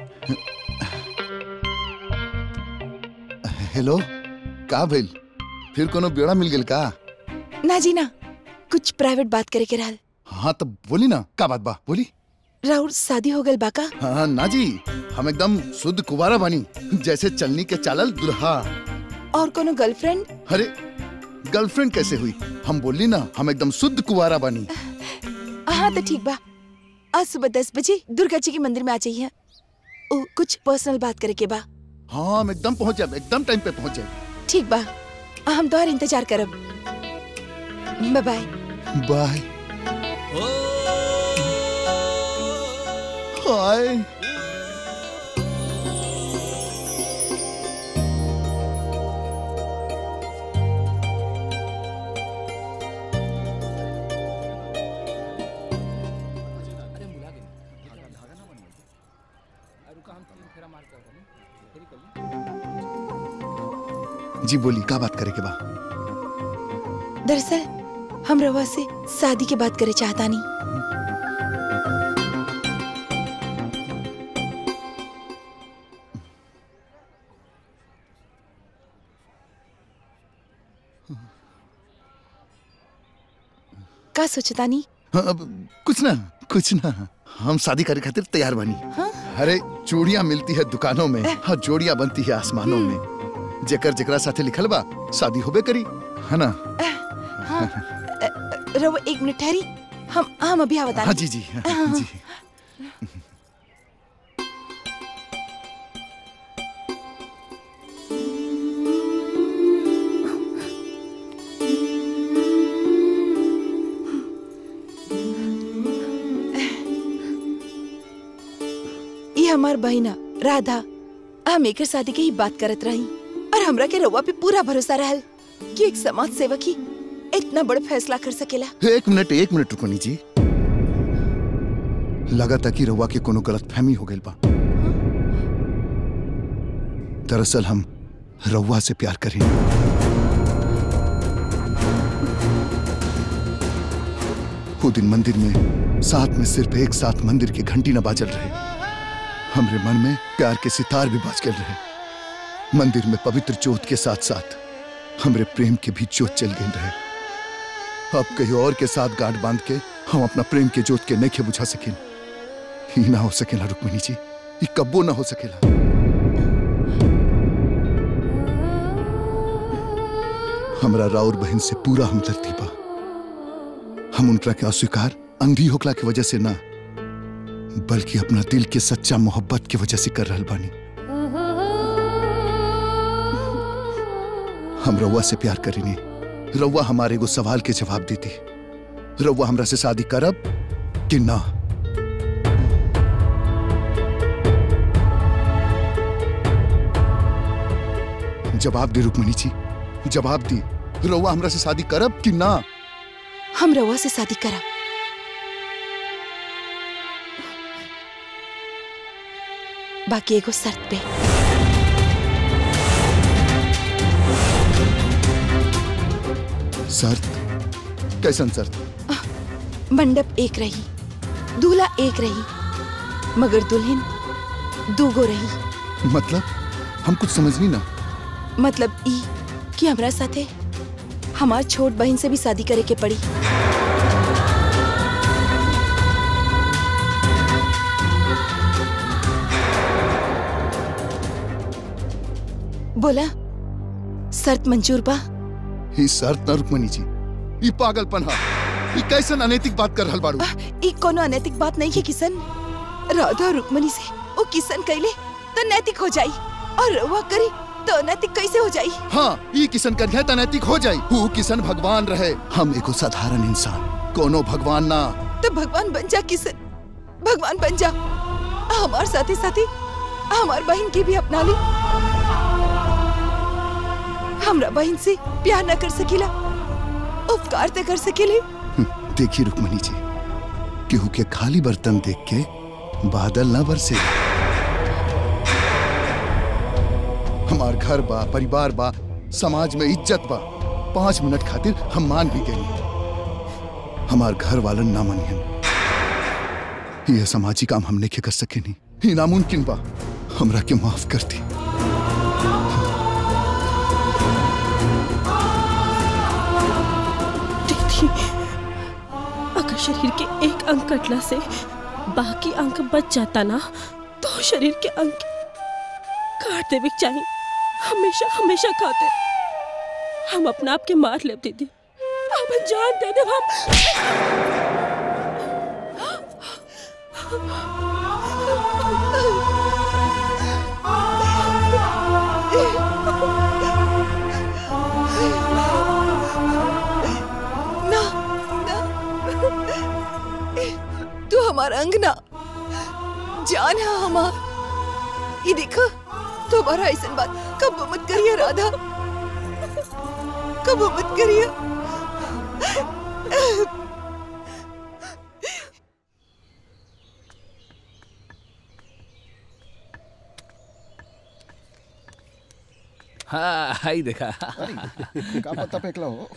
हेलो का भइल फिर कोनो बेड़ा मिल गेल का ना जी ना कुछ प्राइवेट बात करे के रहल हाँ तो बोली ना का बात बा बोली राउर शादी हो गल बाका हाँ ना जी हम एकदम शुद्ध कुवारा बानी जैसे चलनी के चालल दुल्हा और कोनो गर्लफ्रेंड अरे गर्लफ्रेंड कैसे हुई हम बोली ना हम एकदम शुद्ध कुवारा बानी हाँ तो ठीक बा आज सुबह दस बजे दुर्गा जी के मंदिर में आ जाइए ओ, कुछ पर्सनल बात करे के बा हाँ हम एकदम पहुंच जाए एकदम टाइम पे पहुंच जाए ठीक बा हम तोहर इंतजार करब बाय बाय बाय हाय जी बोली का बात करे के बा दरअसल हम रवा से शादी के बात करे चाहता नहीं का सोचता नहीं हाँ, अब कुछ ना कुछ ना हम शादी करे खातिर तैयार बनी अरे चूड़ियां मिलती है दुकानों में हाँ जोड़ियां बनती है आसमानों में जेकर जेकरा साथे लिखल बा शादी होबे करी है ना हाँ रवा एक मिनट ठहरी हम हम अभी बता हाँ जी जी हाँ, जी ये हमार बहिना राधा हम एकर शादी के ही बात करत रही और हमरा के रउआ पे पूरा भरोसा रहल कि एक समाज सेवक ही इतना बड़ फैसला कर सकेला एक मिनट एक मिनट रुको जी लगा था कि रउआ के कोनो गलत फहमी हो गई बा दरअसल हम रउआ से प्यार करें वो दिन मंदिर में साथ में सिर्फ एक साथ मंदिर की घंटी न बाजल रहे हमरे मन में प्यार के सितार भी बाज गए रहे मंदिर में पवित्र जोत के साथ साथ हमरे प्रेम के भी जोत चल गई रहे अब कहीं और के साथ गांठ बांध के हम अपना प्रेम के जोत के नहीं बुझा सकें ही ना हो सकेला रुक्मिणी जी ये कब्बो ना हो सकेला हमरा राउर बहन से पूरा हमदर्दी बा हम उनका के अस्वीकार अंधी होकला की वजह से ना बल्कि अपना दिल के सच्चा मोहब्बत की वजह से कर रहल बानी हम रउआ से प्यार करेनी रउआ हमारे एगो सवाल के जवाब देती रउआ हमरा से शादी करब कि ना जवाब दी रुक्मणी जी जवाब दी रउआ हमरा से शादी करब कि ना हम रवा से शादी करा बाकी एगो शर्त पे शर्त कैसन शर्त मंडप एक रही दूल्हा एक रही मगर दुल्हन दूगो रही मतलब हम कुछ समझनी ना मतलब ई कि हमरा साथे हमार छोट बहन से भी शादी करे के पड़ी बोला शर्त मंजूर बा ही शर्त ना रुक्मणी जी ई पागलपन हा ई कैसन अनैतिक बात कर रहल बाड़ू ई कोनो अनैतिक बात नहीं है किशन राधा और रुक्मणी से वो किशन कैले तो नैतिक हो जाई और रवा करी तो अनैतिक कैसे हो जाई हाँ ई किसन कन्या त नैतिक हो जाई हु किसन भगवान रहे हम एगो साधारण इंसान कोनो भगवान ना तो भगवान बन जा किशन भगवान बन जा हमार साथी साथी हमार बहन की भी अपना ली हमरा बहन से प्यार न कर सकीला उपकार ते कर सकेले देखी रुक्मणी जी केहू के खाली बर्तन देख के बादल ना बरसे हमार घर बा परिवार बा समाज में इज्जत बा पांच मिनट खातिर हम मान भी गए हमार घर वालन ना मनियन यह समाजी काम हमने के कर सके नहीं ये नामुमकिन बा हमरा के माफ कर दी दीदी अगर शरीर के एक अंग कटला से बाकी अंग बच जाता ना तो शरीर के अंग काट देवे के चाहिए हमेशा हमेशा खाते हम अपना आप के मार ले दीदी अब जान दे दे हम ना ना तू हमारा अंग ना जान है हमार ये देखो तुम्हारा ऐसा बात कब मत करिए राधा कब मत करिए हाँ हाई देखा का पत्ता फेंकला हो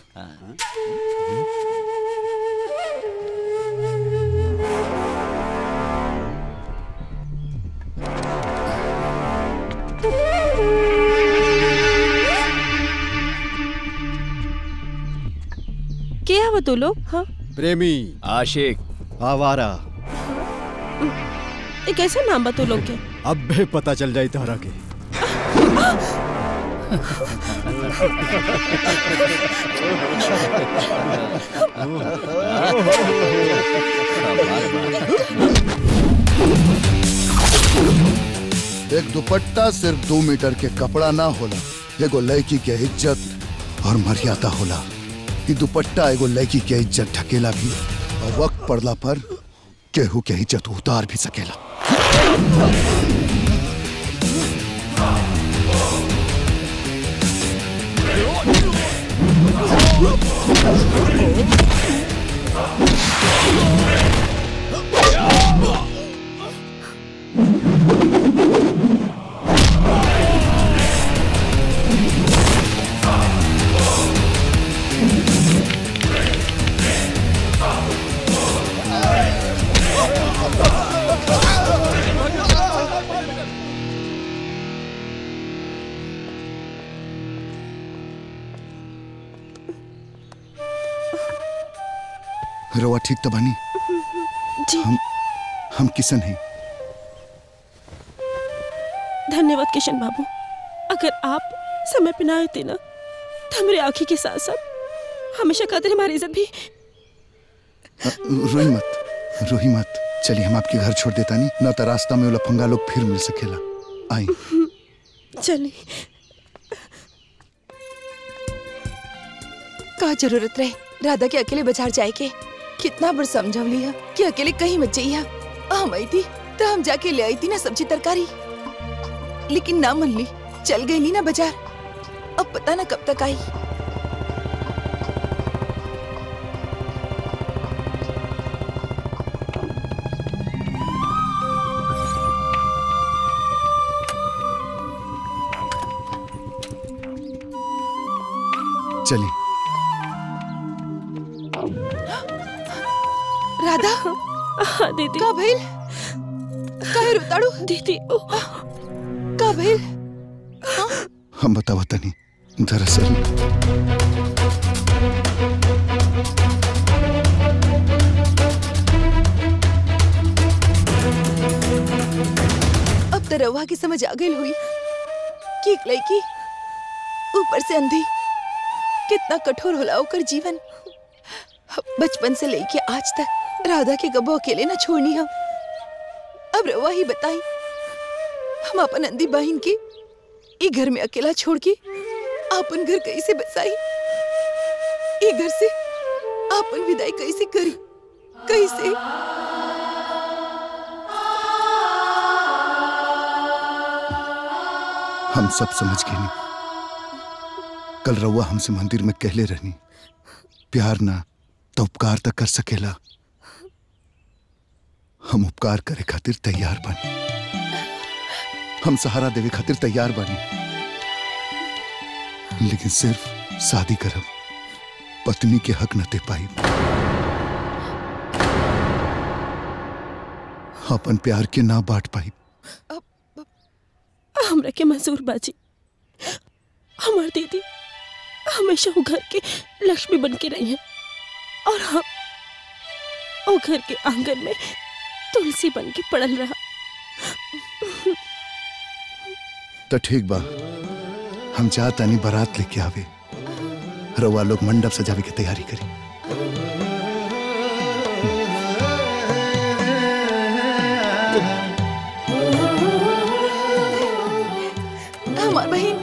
के हवा तू लोग हाँ प्रेमी आशिक आवारा ये कैसा नाम बा तू लोग के अब भी पता चल जाई तोहरा के एक दुपट्टा सिर्फ दो मीटर के कपड़ा ना होला एगो लड़की के इज्जत और मर्यादा होला ई दुपट्टा एगो लड़की के इज्जत ढकेला भी और वक्त पड़ला पर केहू के इज्जत उतार भी सकेला रवा ठीक तो बनी जी हम हम किसन हैं धन्यवाद किशन बाबू अगर आप समय पे ना आए थे ना तो हमारी आंखी के साथ साथ हमेशा खातिर हमारी इज्जत भी अ, रोही मत रोही मत चलिए हम आपके घर छोड़ देता नहीं ना तो रास्ता में वो लफंगा लोग फिर मिल सकेला आई चलिए का जरूरत रहे राधा के अकेले बाजार जाए के कितना बार समझवली है कि अकेले कहीं मत जाइए हम आई थी तो हम जाके ले आई थी ना सब्जी तरकारी लेकिन ना मन ली चल गई ली ना बाजार अब पता ना कब तक आई चलिए राधा हाँ दीदी का भइल काहे रुताड़ू दीदी का भइल हम बतावा तनी दरअसल अब तो रवा की समझ आ गई हुई कि एक लड़की ऊपर से अंधी कितना कठोर होला ओकर जीवन बचपन से लेके आज तक राधा के गबो अकेले ना छोड़नी हम अब रवा ही बताई हम अपन अंधी बहन के ई घर में अकेला छोड़ के अपन घर कैसे बसाई ई घर से अपन विदाई कैसे करी कैसे हम सब समझ गए नहीं कल रउआ हमसे मंदिर में कहले रहनी प्यार ना तो उपकार तक कर सकेला हम उपकार करे खातिर तैयार बनी हम सहारा देवे खातिर तैयार बनी लेकिन सिर्फ शादी करब पत्नी के हक न दे पाई अपन प्यार के ना बांट पाई हमरा के मंजूर बाजी हमार दीदी हमेशा वो घर के लक्ष्मी बन के रही है और हम वो घर के आंगन में तुलसी बन के पड़ल रहा तो ठीक बा हम चाहता नहीं बारात लेके आवे रउआ लोग मंडप सजावे की तैयारी करी हमार बहन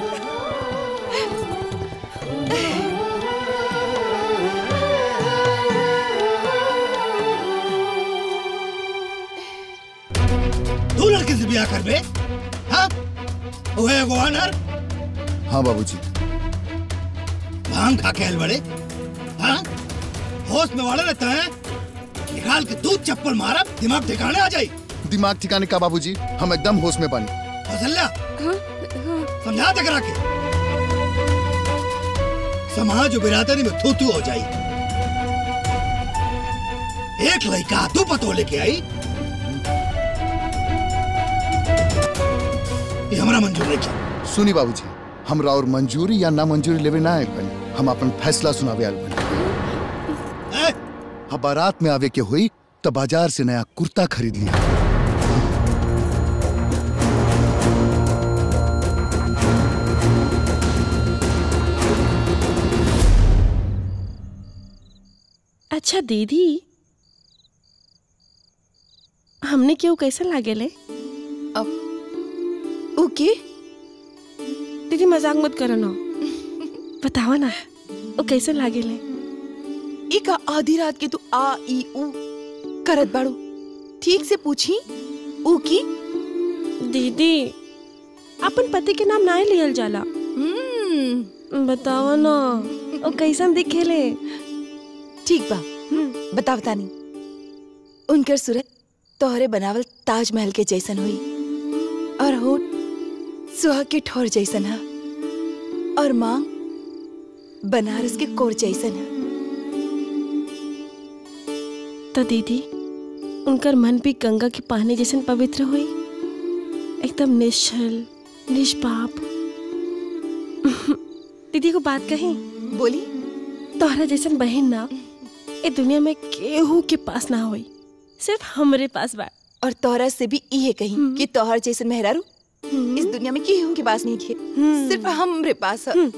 तू लड़के से ब्याह कर बे हाँ ओहे एगो अनर हाँ बाबूजी भांग खा के आइल बड़े हाँ होश में वाले रहता है निकाल के दूध चप्पल मारा दिमाग ठिकाने आ जाई दिमाग ठिकाने का बाबूजी हम एकदम होश में बानी फसल्या समझा तक रखे समाज और बिरादरी में थू थू हो जाई एक लड़का तू पतो लेके आई ये हमारा मंजूर नहीं किया सुनी बाबूजी हमरा और मंजूरी या ना मंजूरी लेवे ना आए बनी हम अपन फैसला सुनावे आल बनी अब बारात में आवे के हुई तो बाजार से नया कुर्ता खरीद लिया अच्छा दीदी हमने क्यों कैसा लागेले ओके दीदी मजाक मत करो ना बतावा ना वो कैसे लागेले इका आधी रात के तू आ ई उ करत बाड़ू ठीक से पूछी ऊ की दीदी अपन पति के नाम ना लियल जाला बतावा ना वो कैसन दिखेले ठीक बा बताव तानी उनकर सूरत तोहरे बनावल ताजमहल के जैसन हुई और होठ सुहा के ठोर जैसन है और मांग बनारस के कोर जैसन है तो दीदी उनकर मन भी गंगा के पानी जैसन पवित्र हुई एकदम निश्चल निष्पाप दीदी को बात कही बोली तोहरा जैसन बहन ना ए दुनिया में केहू के पास ना होई सिर्फ हमरे पास बा और तोहरा से भी इहे कही कि तोहर जैसन मेहरारू इस दुनिया में केहू के पास नहीं खे सिर्फ हमरे पास है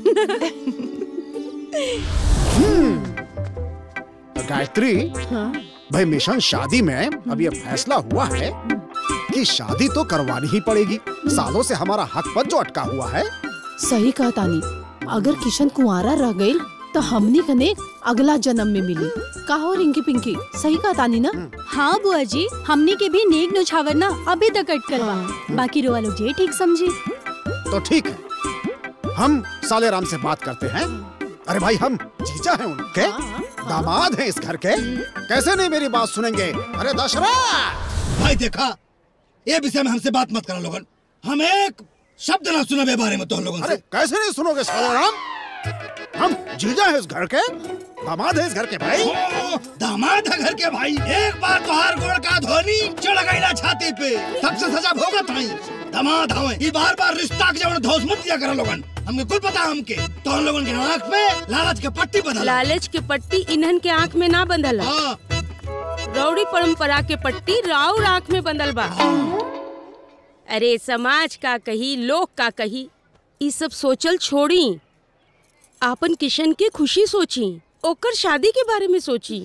गायत्री भाई मिशन शादी में अब ये फैसला हुआ है कि शादी तो करवानी ही पड़ेगी सालों से हमारा हक पद जो अटका हुआ है सही कहा तानी अगर किशन कुंवारा रह गई तो हमनी कने अगला जन्म में मिली का हो रिंकी पिंकी सही कहा तानी ना हाँ बुआ जी हमने के भी नेक नुछावर ना अभी तक कट करवा बाकी रोवा लोग जे ठीक समझी तो ठीक है हम साले राम से बात करते हैं अरे भाई हम जीजा हैं उनके दामाद हैं इस घर के कैसे नहीं मेरी बात सुनेंगे अरे दशरथ भाई देखा ये विषय में हमसे बात मत करो लोगन हम एक शब्द ना सुना बे बारे में तो लोगन अरे से कैसे नहीं सुनोगे साले राम हम जीजा हैं इस घर के दामाद हैं इस घर के भाई ओ, दामाद है घर के भाई एक बार तोहार गोड़ का धोनी चढ़ गई ना छाती पे तब से सजा भोगत हई दामाद हवे ई बार बार रिश्ता के जवन धौस मत दिया करो लोगन हमके कुल पता हमके तो हम लोगन के आंख पे लालच के पट्टी बदल लालच के पट्टी इन्हन के आँख में ना बंधल है। रौड़ी परंपरा के पट्टी राउर आँख में बंधल बा अरे समाज का कही लोग का कही ई सब सोचल छोड़ी आपन किशन के खुशी सोची ओकर शादी के बारे में सोची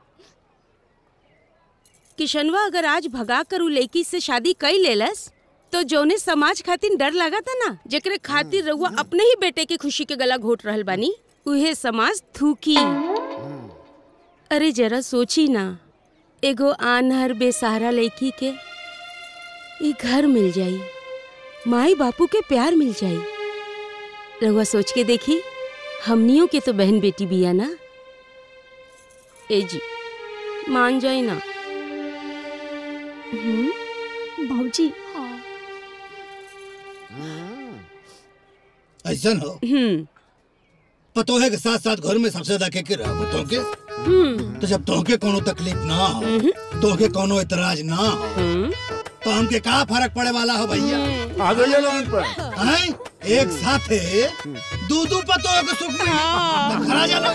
किशनवा अगर आज भगा कर उ लड़की से शादी कई लेलस तो जौने समाज खातिर डर लगा था ना जेकरे खातिर रहुआ अपने ही बेटे के खुशी के गला घोट रहल बानी उहे समाज थूकी अरे जरा सोची ना एगो आनहर बेसहारा लड़की के ई घर मिल जाई माई बापू के प्यार मिल जाई रहुआ सोच के देखी हमनियों के तो बहन बेटी बिया ना ए जी मान जाई ना हम्म भाजी ऐसा हो हम्म पतोहे के साथ साथ घर में सबसे ज्यादा के के रहो तोके तो जब तोके कोनो तकलीफ ना हो तोके कोनो इतराज ना हो तो हमके का फर्क पड़े वाला हो भैया आ जाइए लोग इन पर हैं एक साथ दू दू पतोहे के सुख में तो खरा जाला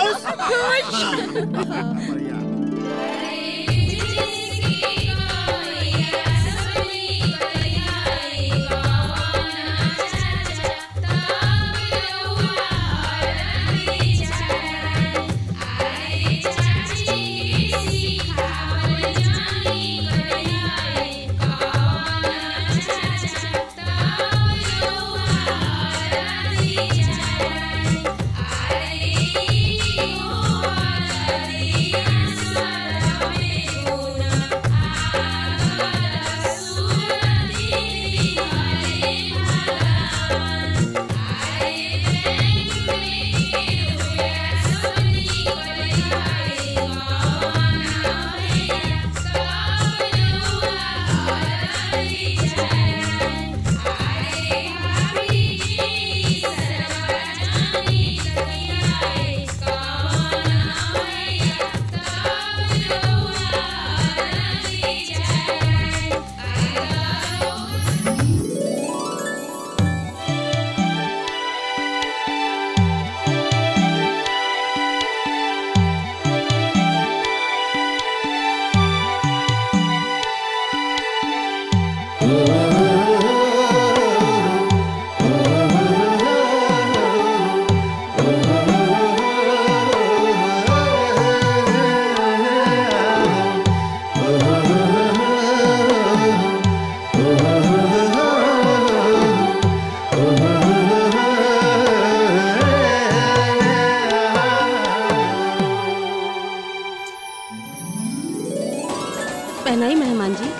पहनाई मेहमान जी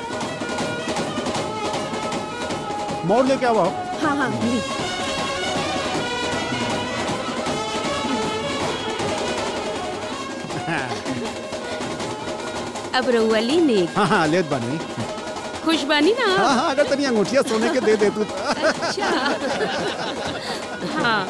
मोड़ लेके आओ हाँ हाँ ली अब रउआ ली नेक हाँ हाँ लेत बनी खुश बानी ना हाँ हाँ अगर तनी अंगूठिया सोने के दे दे तू तो। अच्छा हाँ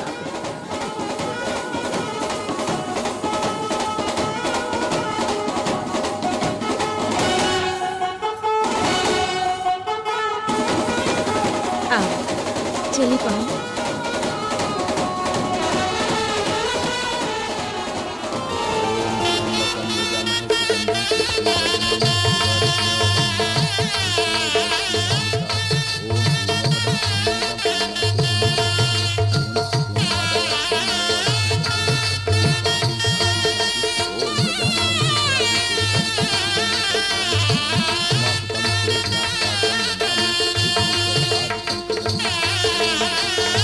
आओ चलिए पाओ Thank you.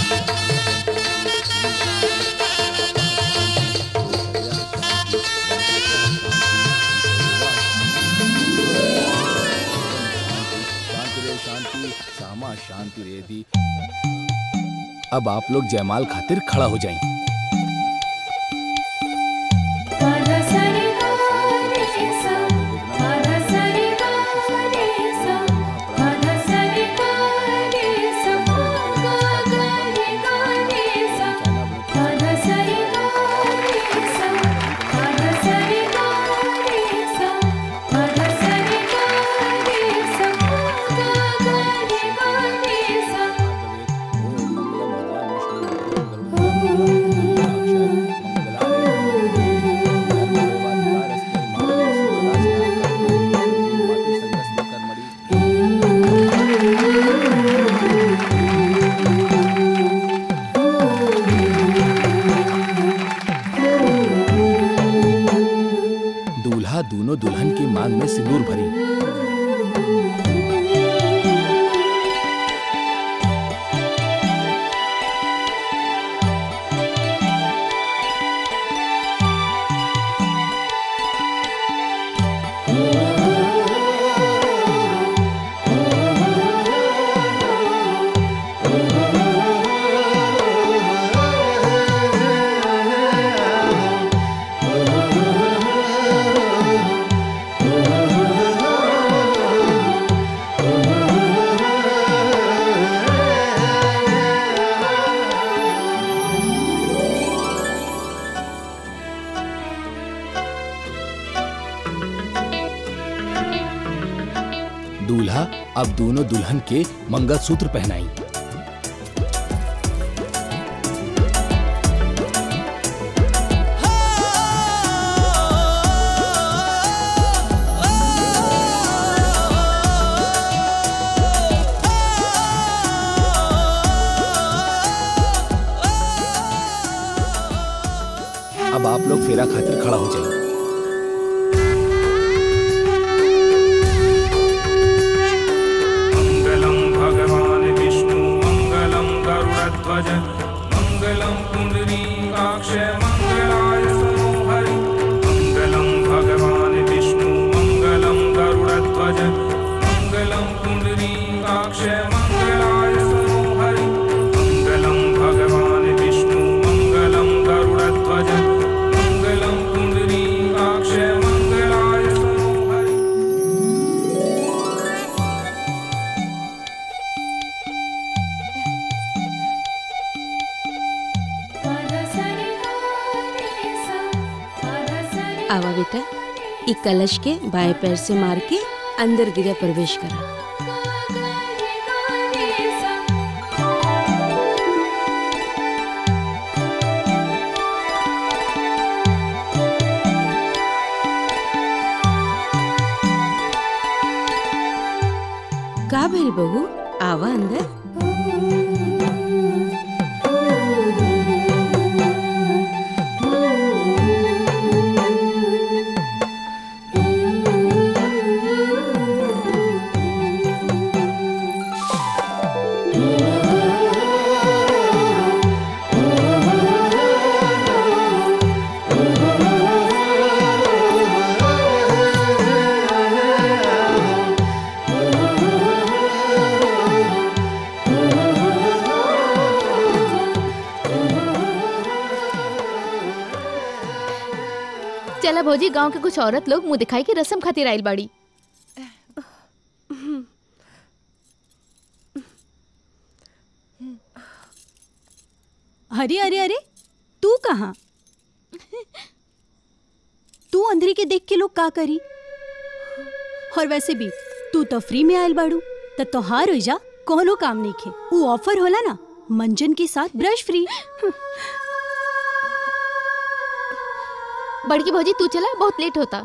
शांति रेदी अब आप लोग जयमाल खातिर खड़ा हो जाएं दूल्हा दोनों दुल्हन की मांग में सिंदूर भरी दूल्हा अब दोनों दुल्हन के मंगलसूत्र पहनाई अब आप लोग फेरा खातिर खड़ा हो जाइए मङ्गलं भगवान् विष्णु मङ्गलं गरुडध्वज मङ्गलं पुण्डरीकाक्ष मङ्गलाय मनोहरि मङ्गलं भगवान् विष्णु मङ्गलं गरुडध्वज मङ्गलं पुण्डरीकाक्ष मङ्गलाय मनोहरि मङ्गलं भगवान् विष्णु मङ्गलं गरुडध्वज मङ्गलं पुण्डरीकाक्ष मङ्गलाय मनोहरि आवा बेटा ई कलश के बाएं पैर से मार के अंदर गृह प्रवेश करा का भइल बहू आवा अंदर चला भौजी गांव के कुछ औरत लोग मुंह दिखाई के रस्म खातिर आइल बाड़ी अरे अरे अरे तू कहाँ तू अंधेरी के देख के लोग का करी और वैसे भी तू तो फ्री में आयल बाड़ू त तोहार हो जा कोनो काम नहीं खे वो ऑफर होला ना मंजन के साथ ब्रश फ्री बड़की भौजी तू चला बहुत लेट होता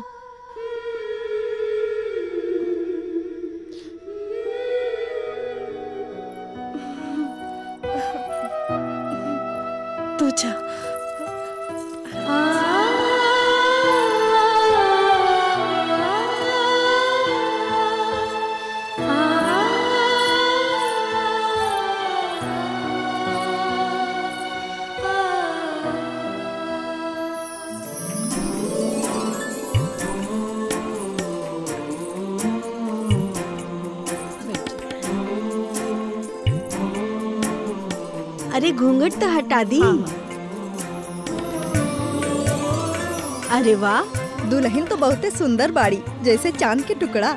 तू जा आ अरे घूंघट तो हटा दी अरे वाह दुल्हन तो बहुते सुंदर बाड़ी जैसे चांद के टुकड़ा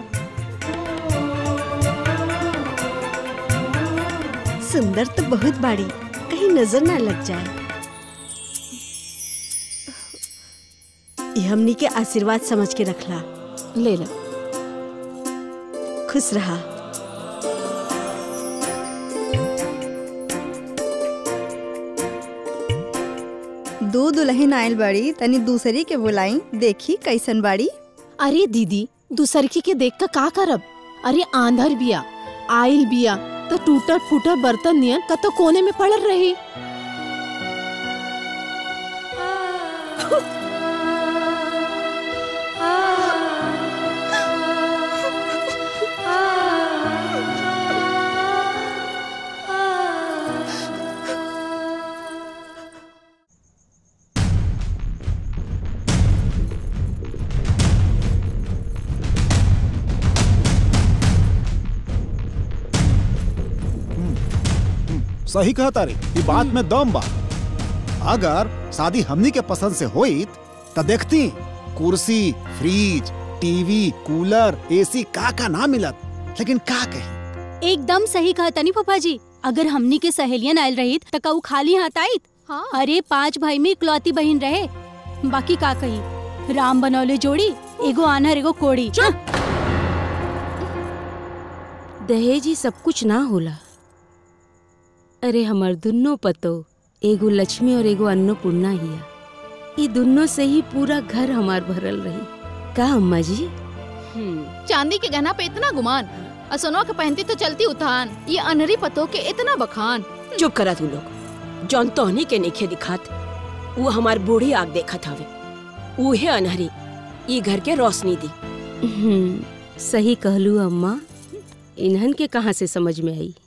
सुंदर तो बहुत बाड़ी कहीं नजर ना लग जाए ये हमनी के आशीर्वाद समझ के रखला ले ला खुश रहा दो दुल्हन आयल बाड़ी तनी दूसरी के बुलाई देखी कैसन बाड़ी अरे दीदी दूसरकी के देख कर का करब अरे आंधर बिया आइल बिया तो टूटल फूटल बर्तन नियन कतो कोने में पड़ल रही सही कहता रे ये बात में दम बा अगर शादी हमनी के पसंद से होइत त देखती कुर्सी फ्रिज टीवी कूलर एसी का का ना मिलत लेकिन का कही एकदम सही कहा तनी पापा जी अगर हमनी के सहेलियन आयल रही त कऊ खाली हाथ आईत हाँ। अरे पांच भाई में इकलौती बहन रहे बाकी का कही राम बनौले जोड़ी एगो आनहर एगो कोड़ी दहेज ही सब कुछ ना होला अरे हमर दुनो पतो एगो लक्ष्मी और एगो अन्नपूर्णा हिया ई दुनो से ही पूरा घर हमार भरल रही का अम्मा जी चांदी के गहना पे इतना गुमान और सोनवा के पहनती तो चलती उतान ये अनहरी पतों के इतना बखान चुप करा तू लोग जौन तोहनी के नेखे दिखात वो हमार बूढ़ी आग देखत हवे उहे अनहरी ई घर के रोशनी दी सही कहलू अम्मा इन्हन के कहाँ से समझ में आई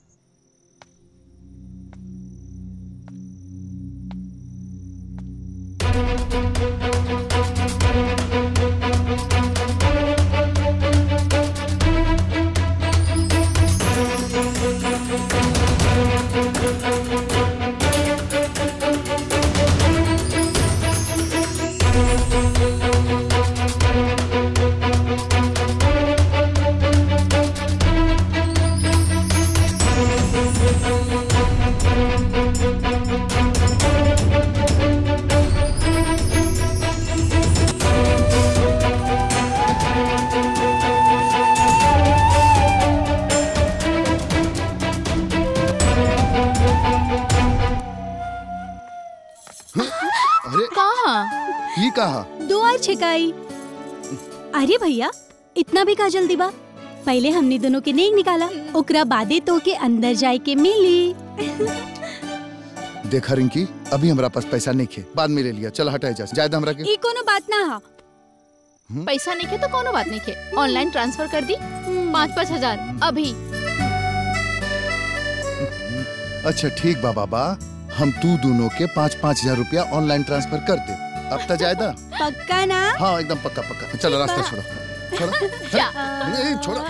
अरे कहा ये कहा दुआर छिकाई अरे भैया इतना भी का जल्दी बा पहले हमने दोनों के नेक निकाला ओकरा बादे तो के अंदर जाए के मिली देखा रिंकी अभी हमारा पास पैसा नहीं खे बाद में ले लिया चल हटाए जा जायद हमरा के ई कोनो बात ना हा पैसा नहीं खे तो कोनो बात नहीं खे ऑनलाइन ट्रांसफर कर दी पाँच पाँच हजार अभी अच्छा ठीक बा बाबा हम तू दोनों के पाँच पाँच हजार रुपया ऑनलाइन ट्रांसफर कर दे अब तक जायदा पक्का ना हाँ एकदम पक्का पक्का चलो रास्ता छोड़ो छोड़ो नहीं, छोड़ो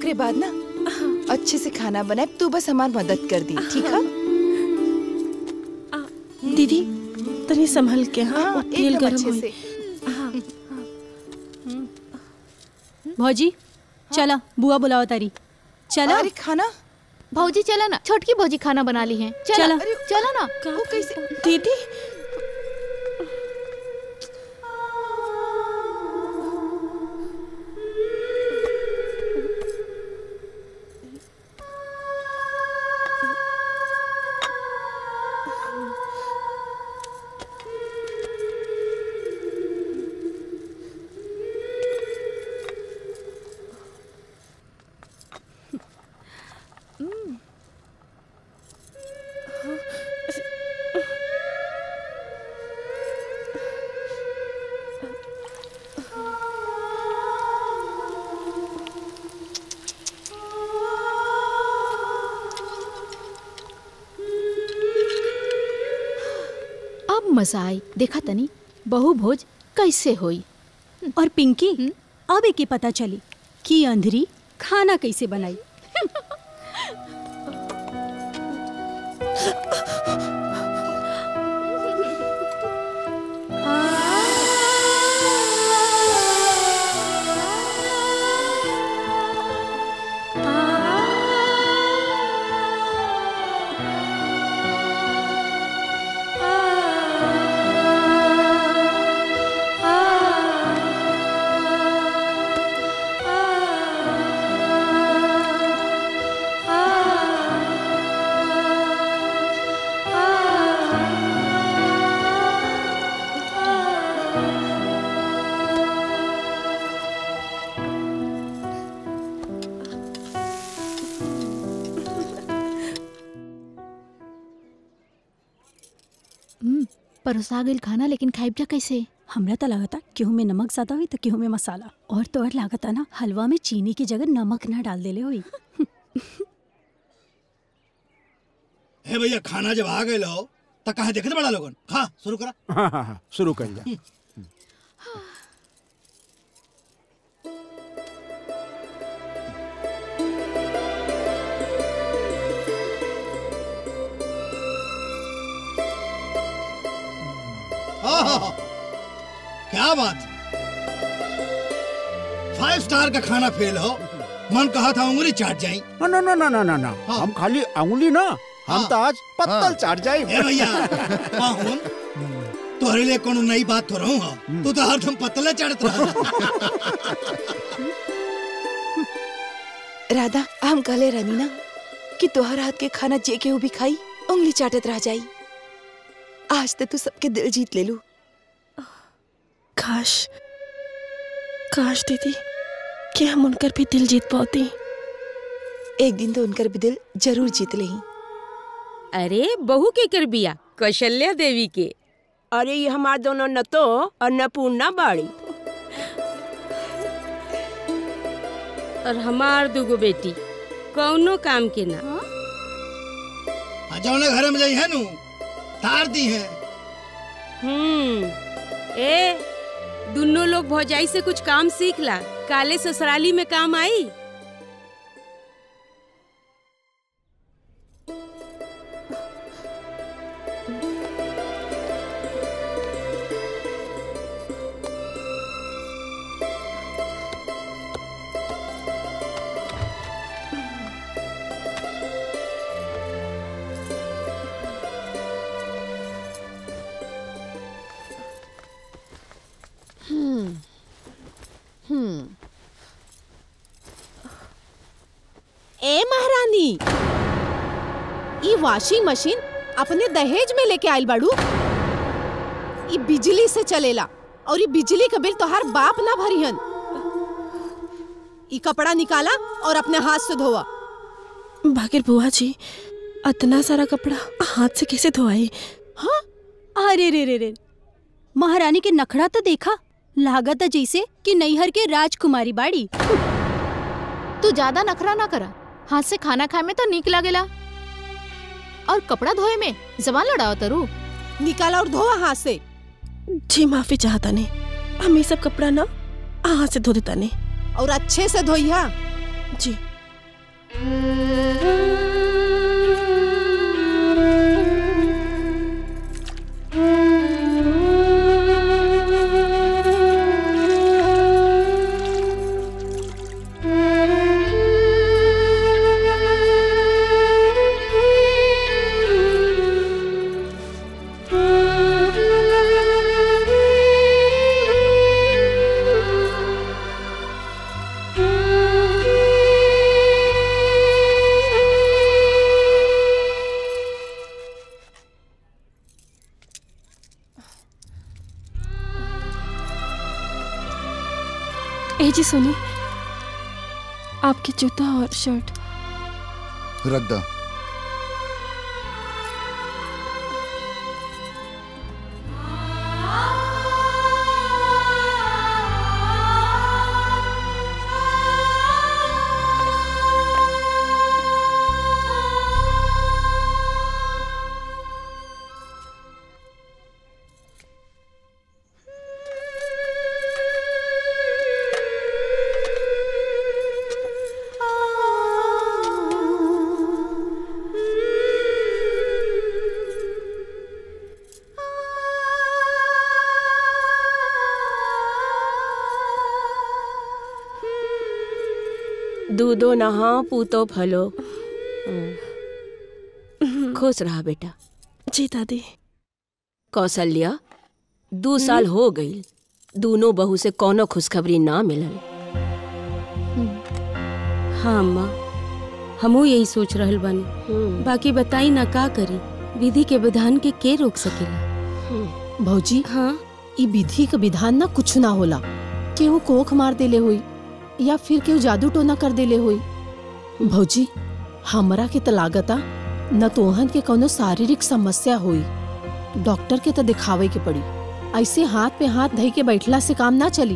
ओकरे बाद ना अच्छे से खाना बनाए तू बस हमार मदद कर दी ठीक है दीदी तनी संभल के हाँ, हाँ, वो तेल एकदम गरम अच्छे होई। से। भौजी चला बुआ बुलाओ तारी चला अरे खाना भौजी चला ना छोटकी भौजी खाना बना ली है चला चला। अरे, चला ना वो कैसे दीदी अब मजा आई देखा तनी बहु भोज कैसे होई और पिंकी अब एके पता चली कि अंधरी खाना कैसे बनाई हम्म, परोसा गइल खाना लेकिन खाइब जा कैसे हमरा तो लगता केहू में नमक ज्यादा हुई तो केहू में मसाला और तो और लागता ना हलवा में चीनी की जगह नमक ना डाल देले हुई हे भैया खाना जब आ गए लो तो कहा देखते बड़ा लोगन खा शुरू करा हाँ हाँ हाँ शुरू कर जा हाँ हाँ हाँ क्या बात फाइव स्टार का खाना फेल हो मन कहा था उंगली चाट जाई ना ना ना ना ना ना ना हम खाली अंगुली ना हम तो आज पत्तल चाट जाए ए भैया पाहुन तोहरे लिए कोनो नई बात तो रहूं हा तू तो हरदम पतले चढ़त रहा राधा हम कहले रहनी ना कि तोहर हाथ के खाना जे केहू भी खाई उंगली चाटत रह जाई आज तो तू सबके दिल जीत ले लू काश काश दीदी कि हम उनकर भी दिल जीत पाती एक दिन तो उनकर भी दिल जरूर जीत लेही अरे बहू के कर बिया कौशल्या देवी के अरे ये हमार दोनों न तो अन्नपूर्णा बाड़ी और हमार दुगो बेटी कौनो काम के ना जौने घरे में जाई है नु तार दी है हम्म ए दोनों लोग भौजाई से कुछ काम सीख ला काले ससुराली में काम आई हम्म हम्म ए महारानी ई वॉशिंग मशीन अपने दहेज में लेके आइल बाड़ू ई बिजली से चलेला और ई बिजली का बिल तोहार बाप ना भरिहन ई कपड़ा निकाला और अपने हाथ से धोवा भागिर बुआ जी इतना सारा कपड़ा हाथ से कैसे धोआई हाँ अरे रे रे रे महारानी के नखड़ा तो देखा लागत है जैसे कि नैहर के राजकुमारी बाड़ी तू ज्यादा नखरा ना करा हाथ से खाना खाए में तो नीक लागेला और कपड़ा धोए में जबान लड़ाओ तरू निकाला और धोवा हाथ से जी माफी चाहता नहीं हम ये सब कपड़ा ना हाथ से धो देता नहीं और अच्छे से धोइया जी ए जी सुनिए आपके जूता और शर्ट रख दो दूधो नहा पूतो फलो खुश रहा बेटा जी दादी कौशल्या दू साल हो गई दोनों बहू से कोनो खुशखबरी ना मिलल हाँ अम्मा हमू यही सोच रहल बानी बाकी बताई ना का करी विधि के विधान के के रोक सकेला भौजी हाँ ई विधि का विधान ना कुछ ना होला केहू कोख मार देले होई या फिर केहू जादू टोना कर देले होई भौजी हमरा के त लागता न तोहन के कोनो शारीरिक समस्या होई डॉक्टर के तो दिखावे के पड़ी ऐसे हाथ पे हाथ धई के बैठला से काम ना चली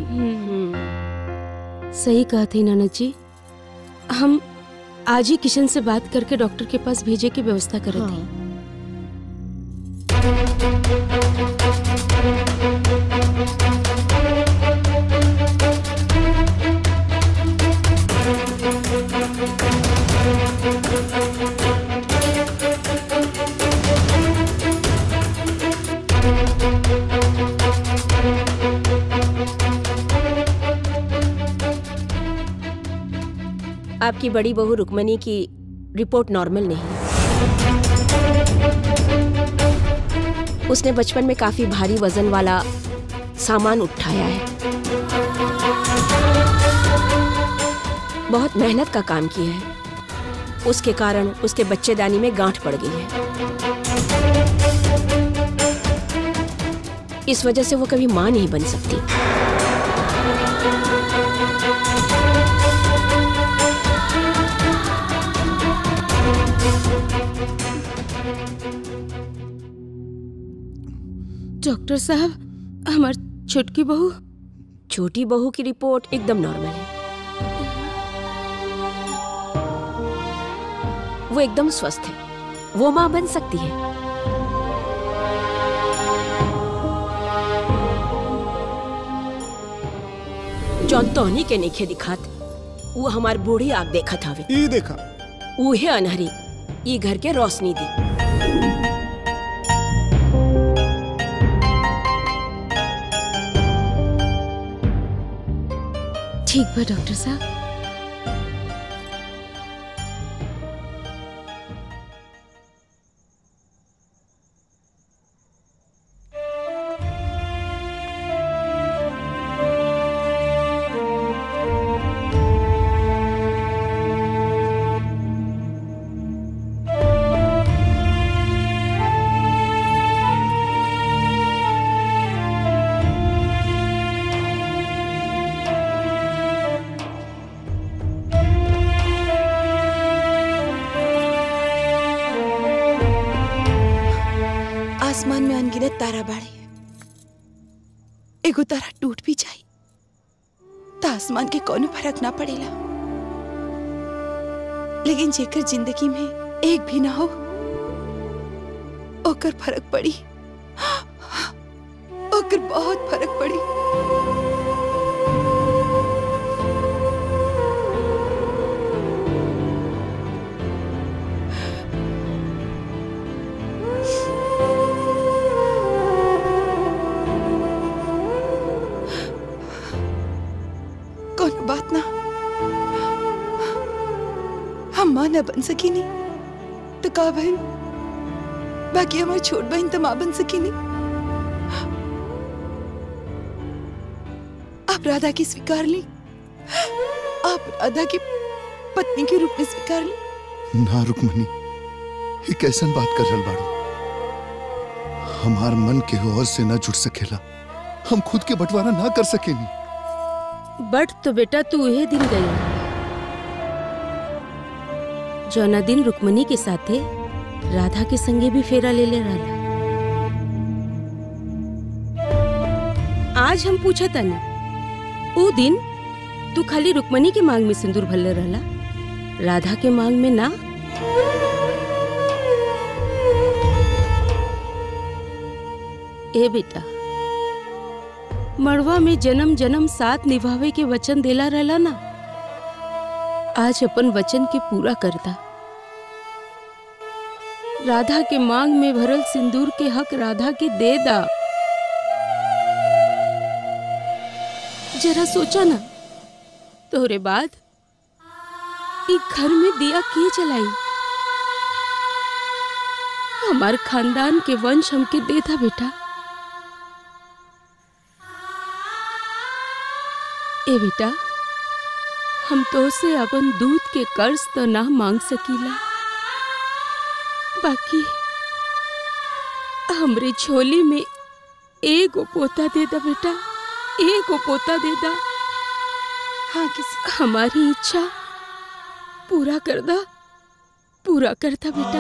सही कहते ननद जी हम आज ही किशन से बात करके डॉक्टर के पास भेजे की व्यवस्था करे थे आपकी बड़ी बहू रुक्मणी की रिपोर्ट नॉर्मल नहीं है उसने बचपन में काफी भारी वजन वाला सामान उठाया है बहुत मेहनत का काम किया है उसके कारण उसके बच्चेदानी में गांठ पड़ गई है इस वजह से वो कभी मां नहीं बन सकती डॉक्टर साहब हमार छोटकी बहू छोटी बहू की रिपोर्ट एकदम नॉर्मल है वो एकदम स्वस्थ है वो मां बन सकती है जौन तोहनी के नइखे दिखात वो हमार बूढ़ी आग देखत हवे ई देखा उहे अनहरी ई घर के रोशनी दी ठीक बा डॉक्टर साहब आसमान में अनगिनत तारा बाड़े एगो तारा टूट भी जाई त आसमान के कोनो फर्क ना पड़ेला लेकिन जेकर जिंदगी में एक भी ना हो ओकर फर्क पड़ी ओकर बहुत फर्क पड़ी माँ न बन सकी नहीं तो का बहन बाकी हमारी छोट बहन तो माँ बन सकी नहीं आप राधा की स्वीकार ली आप राधा की पत्नी के रूप में स्वीकार ली ना रुक्मणी ये कैसन बात कर रहल बाड़ू हमार मन के और से न जुड़ सकेला हम खुद के बंटवारा ना कर सकेनी बट तो बेटा तू उहे दिन गई जौना दिन रुक्मणी के साथे राधा के संगे भी फेरा ले ले रहा आज हम पूछा तनी ऊ दिन तू खाली रुक्मणी के मांग में सिंदूर भरले रहला राधा के मांग में ना ए बेटा मड़वा में जन्म जन्म साथ निभावे के वचन देला रहला ना आज अपन वचन के पूरा करता राधा के मांग में भरल सिंदूर के हक राधा के दे दा जरा सोचा ना तोहरे बाद ई घर में दिया के जलाई हमार खानदान के वंश हमके देता बेटा ए बेटा हम तो से अपन दूध के कर्ज तो ना मांग सकीला बाकी हमरे झोली में एगो पोता दे दा बेटा एगो पोता दे दा हाँ किसी हमारी इच्छा पूरा कर दा पूरा करता बेटा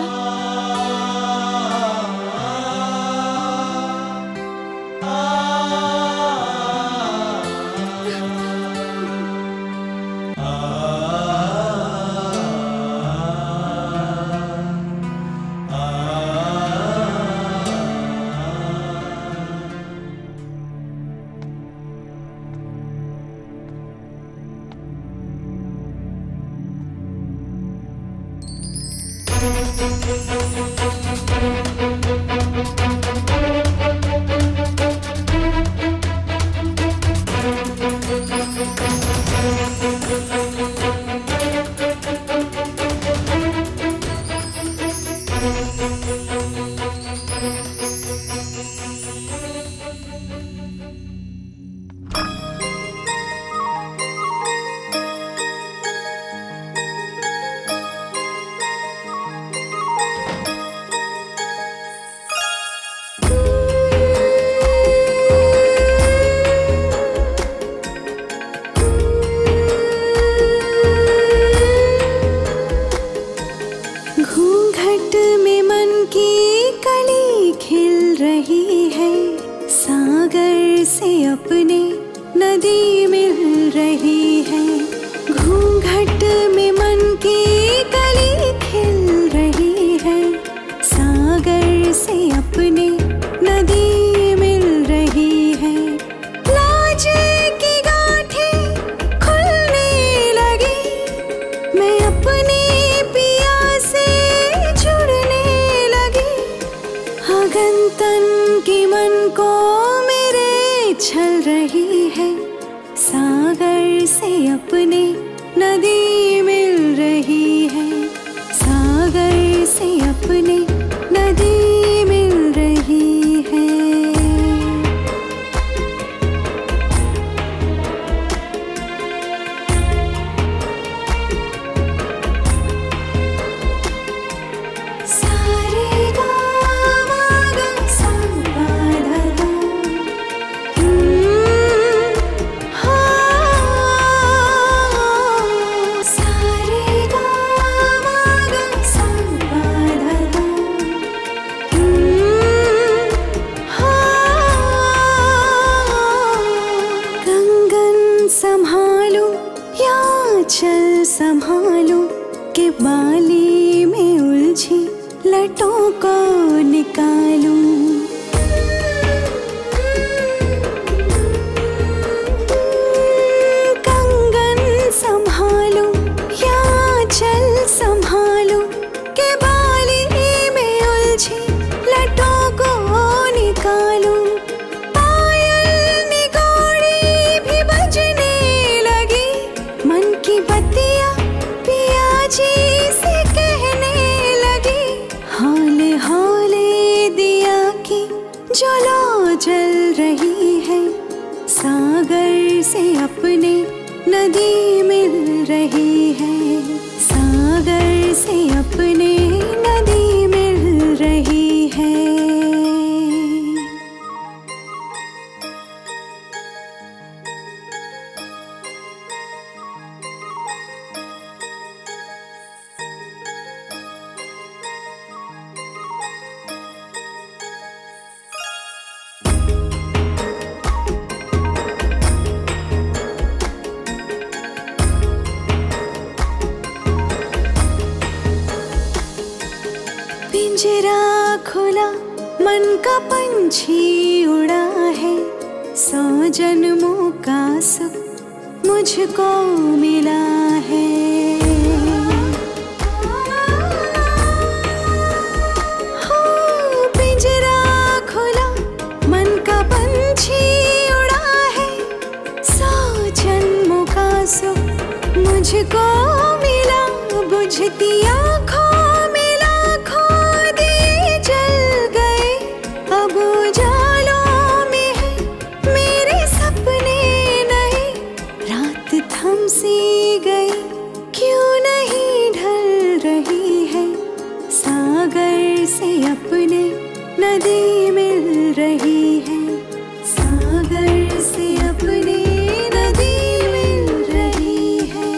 घूंघट में मन की कली खिल रही है सागर से अपने नदी मिल रही है घूंघट में मन की कली खिल रही है सागर से अपने नदी मिल रही है लाज की गांठें खुलने लगी मैं अपने पिया से जुड़ने लगी अगन तन की मन को मेरे छल रही है सागर से अपने नदी मिल रही है सागर से अपने नदी मिल रही है सारे गामा गा सा गा धा धा। हम्म, हाँ। सारे गामा गा सा गा धा धा। जो लो जल रही है सागर से अपने नदी मिल रही है सागर से अपने नदी मिल रही है पिंजरा खुला मन का पंछी उड़ा है सौ जन्मों का सुख मुझको मिला है हो, पिंजरा खुला मन का पंछी उड़ा है सौ जन्मों का सुख मुझको मिला बुझती आँखों में लाखों दिए जल गए अब उजालों में है मेरे सपने नहीं रात थम सी गई क्यों नहीं ढल रही है सागर से अपने नदी मिल रही है सागर से अपने नदी मिल रही है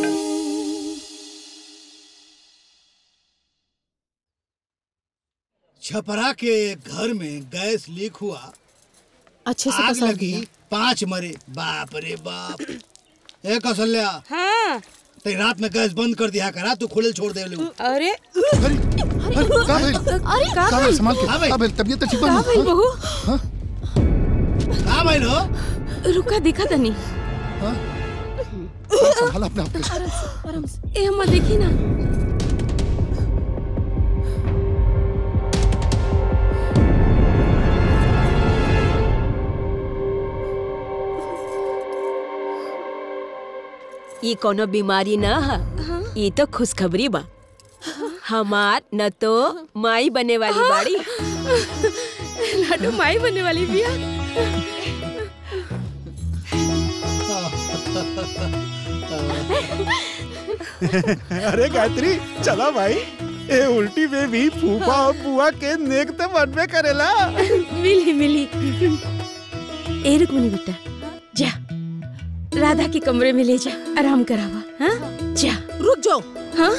छपरा के एक घर में गैस लीक हुआ अच्छे से आग पसार लगी दिया। पांच मरे बाप रे बाप ए कौशल्या हाँ ते रात में गैस बंद कर दिया करा तू खुले छोड़ दे लू अरे का भइल? अरे का भइल? संभाल के का भइल? का भइल? तबीयत तो ठीक का भइल बहू का भइल हो रुका देखा तनी संभाल अपने आप के ए हम देखी ना ये कोनो बीमारी न है ये तो खुशखबरी बा हमार न तो माई बने वाली बाड़ी लाडू माई बनने वाली बिया अरे गायत्री चला भाई ए उल्टी में भी फूफा और बुआ के नेक तो बनबे करेला मिली मिली ए रुक्मिनी बेटा जा राधा के कमरे में ले जा आराम करावा हाँ जा रुक जाओ हाँ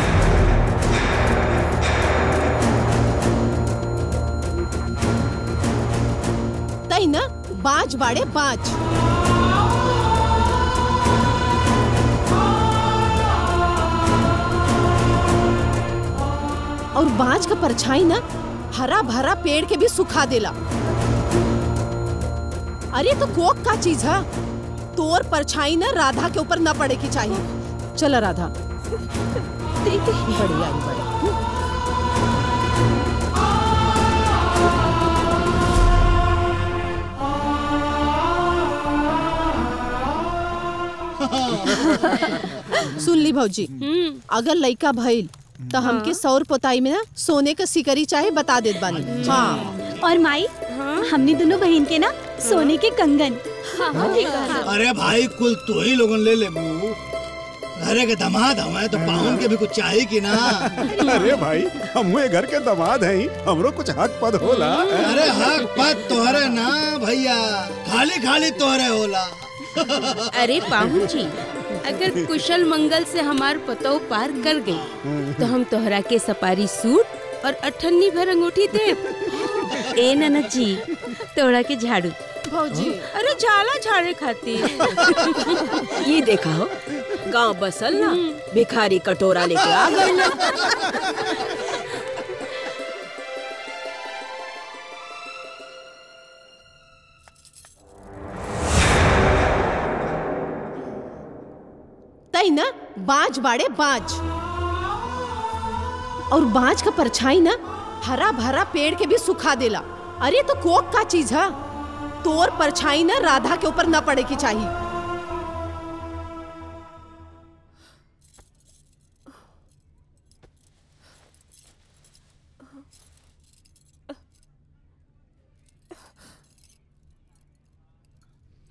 तई ना बाज बाड़े बाज और बाज का परछाई ना हरा भरा पेड़ के भी सुखा देला अरे तो कोक का चीज है तोर परछाई ना राधा के ऊपर न पड़े की चाहिए चला राधा बढ़िया बढ़िया सुन ली भौजी अगर लइका भइल तो हमके सौर पोताई में ना सोने का सिकरी चाहे बता देत बानी हाँ और माई हमने दोनों बहन के ना सोने के कंगन हाँ, ठीक है। अरे भाई कुल तू ही लोगन ले ले बू घरे के दामाद हमें तो पाहुन के भी कुछ चाहिए कि ना अरे भाई हम घर के दामाद हैं हमरो कुछ हक पद होला अरे हक पद तोहरे ना भैया खाली खाली तोहरे होला अरे पाहुन जी अगर कुशल मंगल से हमार पतो पार कर गई तो हम तोहरा के सपारी सूट और अठन्नी भर अंगूठी दे ए ननद जी तोहरा के झाड़ू भौजी अरे जाला झाड़े खातिर ये देखा हो गांव बसल ना भिखारी कटोरा लेके आ गए तई ना बाज बाड़े बाज और बाज का परछाई ना हरा भरा पेड़ के भी सुखा देला अरे तो कोक का चीज है तोर परछाई ना राधा के ऊपर न पड़े की चाहिए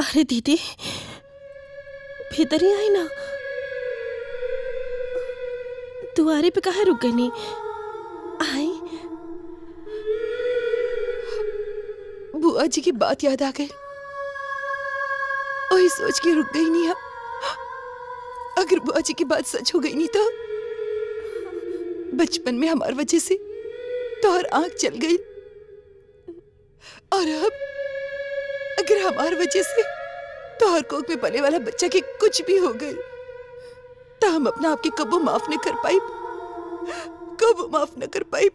अरे दीदी भीतर ही आई ना दुआरे पे कहा रुक गई नहीं आई बुआ जी की बात याद आ गई वही सोच के रुक गई नहीं अगर बुआ जी की बात सच हो गई नहीं तो बचपन में हमार वजह से तोहर आंख चल गई और अब अगर हमार वजह से तोहर कोख में पले वाला बच्चा के कुछ भी हो गई तो हम अपना आपके कबो माफ न कर पाई कबो माफ न कर पाई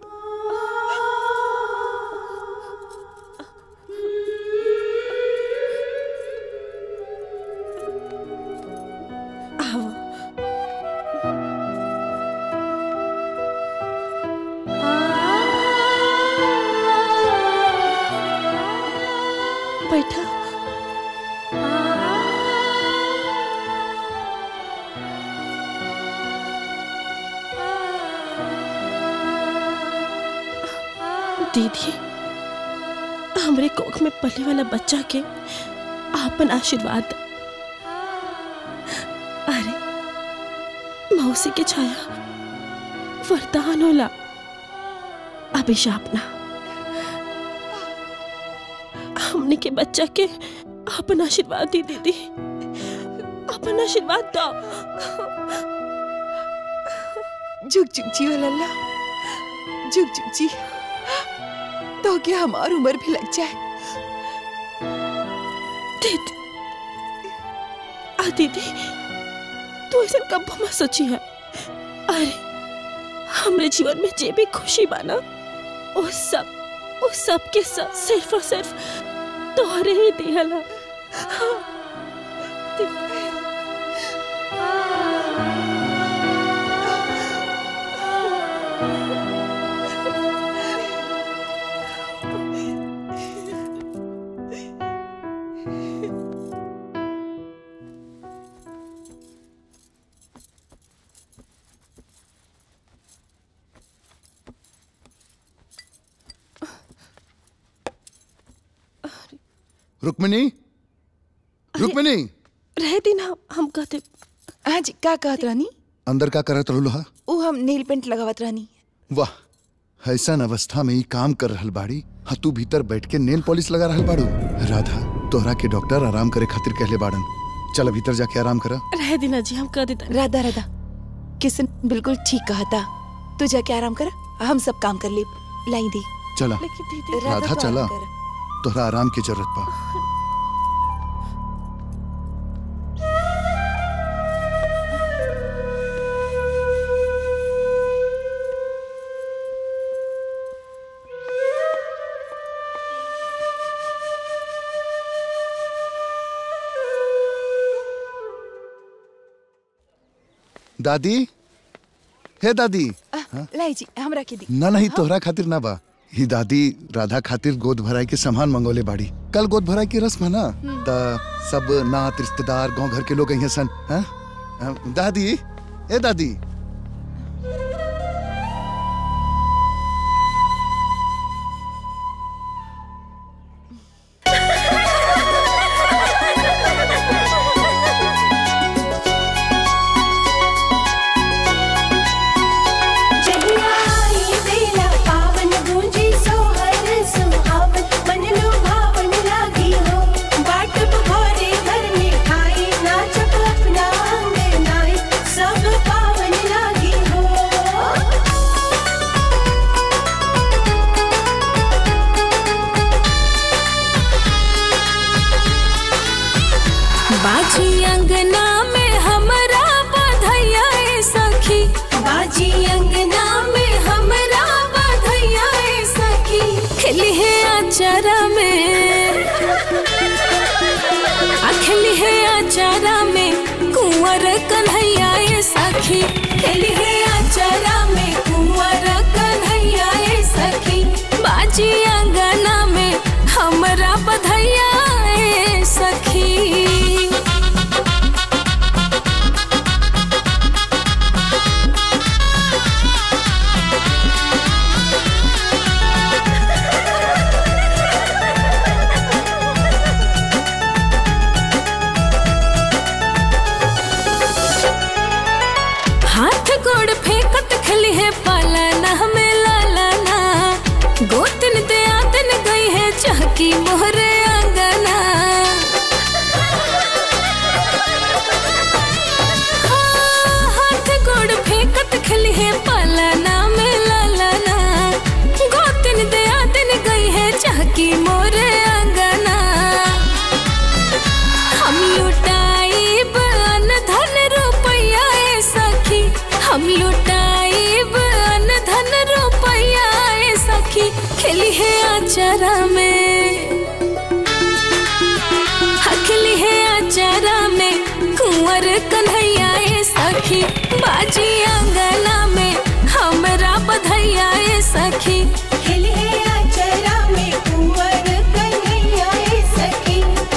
बैठा दीदी हमरे कोख में पले वाला बच्चा के आपन आशीर्वाद अरे मौसी के छाया वरदान होला अभिशाप ना हमने के बच्चा के अपन आशीर्वाद दी दीदी अपन आशीर्वाद दो झुक झुक जी ओ लल्ला झुक झुक जी तो क्या हमारी उम्र भी लग जाए दीदी आ दीदी तू ऐसा कब मत सोची है अरे हमरे जीवन में जे भी खुशी बाना वो सब वो सब के सब सिर्फ और सिर्फ तोहरे ही दिहला हाँ, रुक्मिनी रुक्मिनी रह दी ना हम कहते हाँ जी का कहत रानी अंदर का करत रहलू हा वो हम नेल पेंट लगावत रानी वाह ऐसा अवस्था में ही काम कर रहल बाड़ी हाँ तू भीतर बैठ के नेल पॉलिश लगा रहल बाड़ू राधा तोहरा के डॉक्टर आराम करे खातिर कहले बाड़न चल भीतर जाके आराम करा रह दी ना जी हम कह देता राधा राधा किसन बिल्कुल ठीक कहा था तू जाके आराम कर हम सब काम कर ले लाई दी चला लेकिन दीदी राधा तो चला आराम कर। तोहरा आराम की जरूरत बा दादी हे दादी आ, लाई जी हम रख दी ना नहीं तोहरा खातिर ना बा ही दादी राधा खातिर गोद भराई के सामान मंगोले बाड़ी कल गोद भराई की रस्म है ना त सब नात रिश्तेदार गांव घर के लोग यहाँ सन हाँ? हाँ, दादी ए दादी जहियाई बेला पावन गूंजी सोहर सुहावन मन लुभावन लागी हो बाट भोरे घर में खाई नाचक अपना अंगनाई सब पावन लागी हो बाजी अंगना में हमरा बधैया ए सखी बाजी अंगना में हमरा बधैया ए सखी खिली है आचारा में अखिली है आचारा में कुंवर कन्हैया ए सखी खिली है आचारा में कुंवर कन्हैया ए सखी बाजी अंगना में हमरा बधैया ए सखी मोहरे अंगना हाँ, हाथ गोड़ फेंकत खली है पलना में ललना गोतिन दया दिन गई है चाकी मोरे अंगना हम लुटाई बन धन रुपया ए सखी हम लुटाई बन धन रुपया ए सखी खेली है आचारा में हखली है आचारा में कुंवर कन्हैया ए सखी बाजी अंगना में हमरा बधैया ए सखी खेली है आचारा में कुंवर कन्हैया ए सखी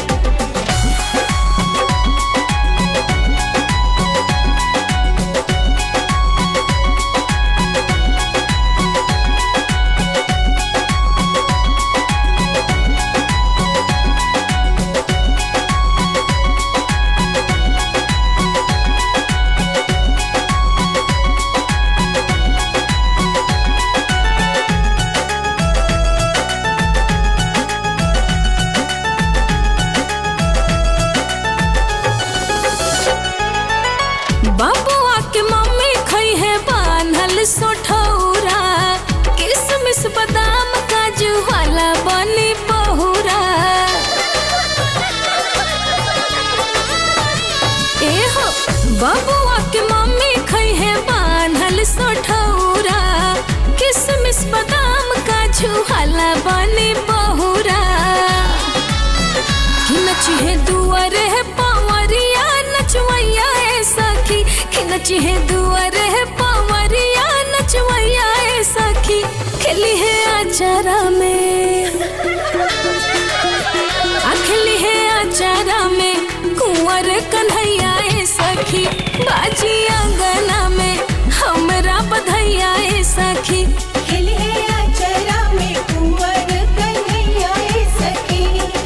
बाबुआ के मम्मी खई है बान्हल सोठौरा किसमिस बादाम काजू वाला बनी बहुरा ए हो बाबुआ के मम्मी खई है बान्हल सोठौरा किसमिस बादाम काजू वाला बनी बहुरा कि नची है दुआरे है पावरिया नचवैया ए सखी कि नची है दुआरे है पावरिया नचवैया ए सखी खेली है आचारा में अखली है आचारा में कुंवर कन्हैया ए सखी बाजी अंगना में हमरा बधैया ए सखी खेली है आचारा में कुंवर कन्हैया ए सखी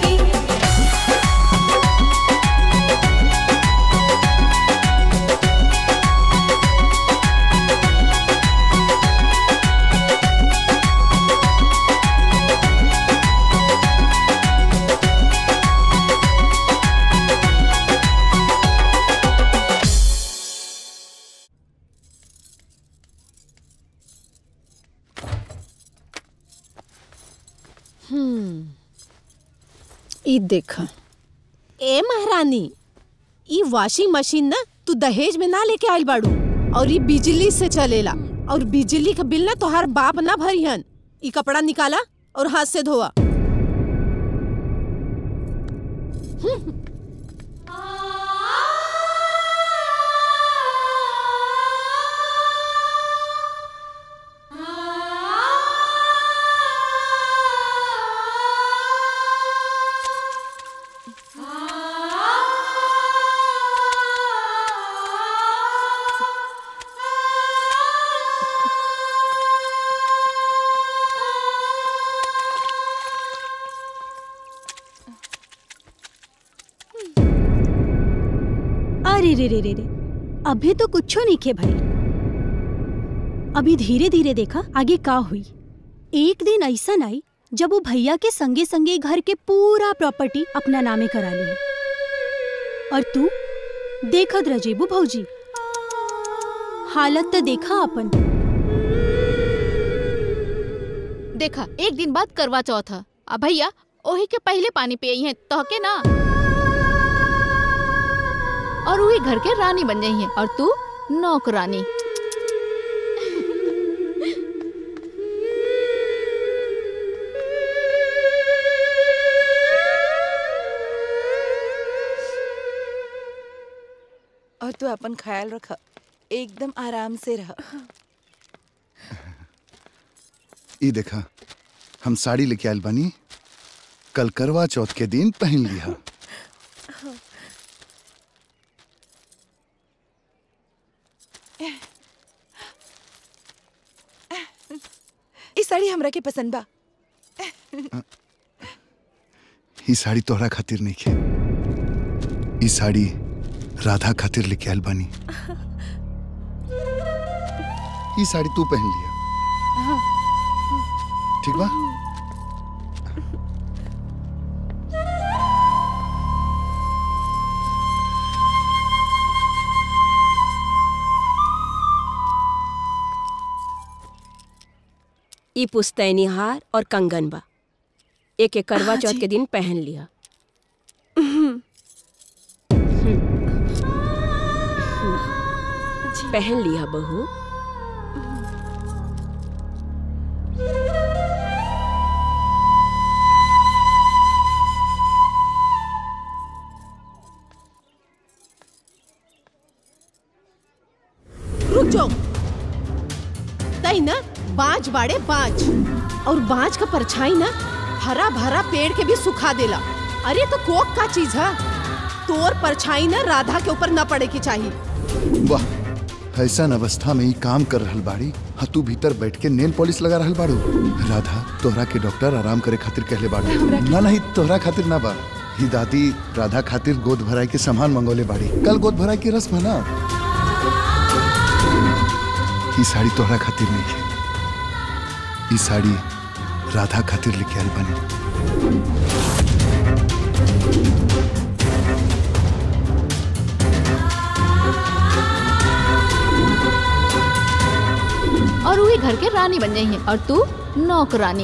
हम्म ई देखा ए महारानी ई वॉशिंग मशीन ना तू दहेज में ना लेके आइल बाड़ू और ई बिजली से चलेला और बिजली का बिल ना तोहार बाप ना भरिहन ई कपड़ा निकाला और हाथ से धोआ अरे रे रे रे रे अभी तो कुछो नहीं खे भाई अभी धीरे धीरे देखा आगे का हुई एक दिन ऐसा आई जब वो भैया के संगे संगे घर के पूरा प्रॉपर्टी अपना नामे करा ली और तू देखत रजेबू भौजी हालत तो देखा अपन देखा एक दिन बाद करवा चौथ ह। आ भैया ओही के पहले पानी पियई है तहके ना और वही घर के रानी बन गई है और तू नौकरानी और तू अपन ख्याल रख एकदम आराम से रह ई देखा हम साड़ी लेके आयल बानी कल करवा चौथ के दिन पहन लिहा ई साड़ी हमरा के पसंद बा ई साड़ी तोहरा खातिर नहीं खे ई साड़ी राधा खातिर लेके आयल बानी ई साड़ी तू पहन लिया ठीक बा ई पुस्तैनी हार और कंगन बा एक एक करवा हाँ चौथ जी। के दिन पहन लिया पहन लिया बहू रुक जाओ तई ना बांझ बाड़े बांझ और बांझ का परछाई ना हरा भरा पेड़ के भी सुखा देला अरे तो कोक का चीज है तोर परछाई ना राधा के ऊपर न पड़े की चाहिए वाह ऐसा अवस्था में ही काम कर रहल बाड़ी हाँ तू भीतर बैठ के नेल पॉलिश लगा रहल बाड़ू राधा तोहरा के डॉक्टर आराम करे खातिर कहले बाड़ू ना नहीं तोहरा खातिर ना बा ही दादी राधा खातिर गोद भराई के सामान मंगोले बाड़ी कल गोद भराई की रस्म है ना ई साड़ी तोहरा खातिर नहीं है ई साड़ी राधा खातिर लेके आल बनी और वही घर के रानी बन जाई है और तू नौकरानी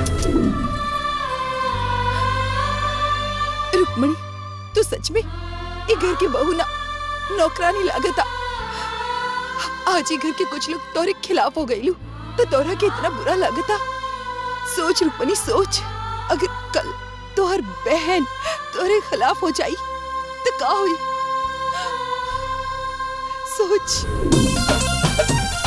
रुक्मणी तू सच में ये घर के बहू ना नौकरानी लागता आज ही घर के कुछ लोग तोरे खिलाफ हो गईलू तो तोरा के इतना बुरा लगता सोच रुक्मणी सोच अगर कल तोहर बहन तोरे खिलाफ हो जाई तो का हुई सोच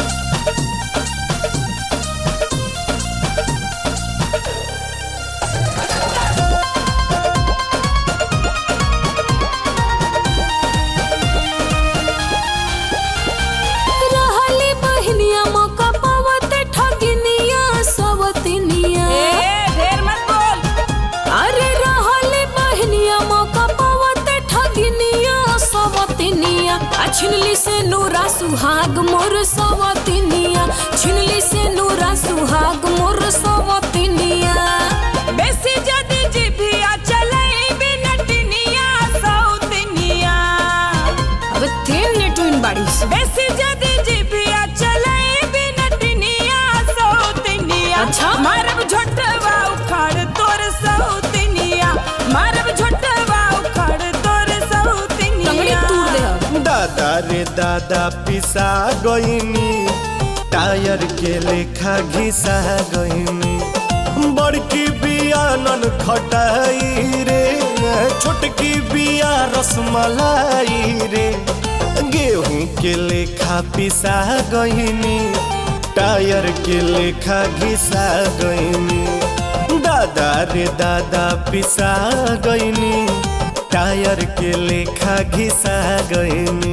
रहली बहनिया मौका पावते ठगिनिया सवतिनिया ढेर मत बोल अरे रहली बहनिया मौका पावते ठगिनिया सवतिनिया आ छिनली से नूरा सुहाग मोर सवतिनिया छिनली से नूरा सुहाग मोर सवतिनिया बेसी जदी जिभिया चलई बिनटिनिया सौतिनिया अब तीन नेटुइन बाड़ी बेसी जदी जिभिया चलई बिनटिनिया सौतिनिया अच्छा? मारब झोटवा उखाड़ तोर सौतिनिया मारब झोटवा उखाड़ तोर सौतिनिया टंगड़ी तूर दे अब। दादा रे दादा पिसा गईनी टायर के लेखा घिसा गईनी बड़की बिया नन खटाई रे छोटकी बिया रसमलाई रे गेहूं के लेखा पिसा गईनी टायर के लेखा घिसा गईनी दादा रे दादा पिसा गईनी टायर के लेखा घिसा गईनी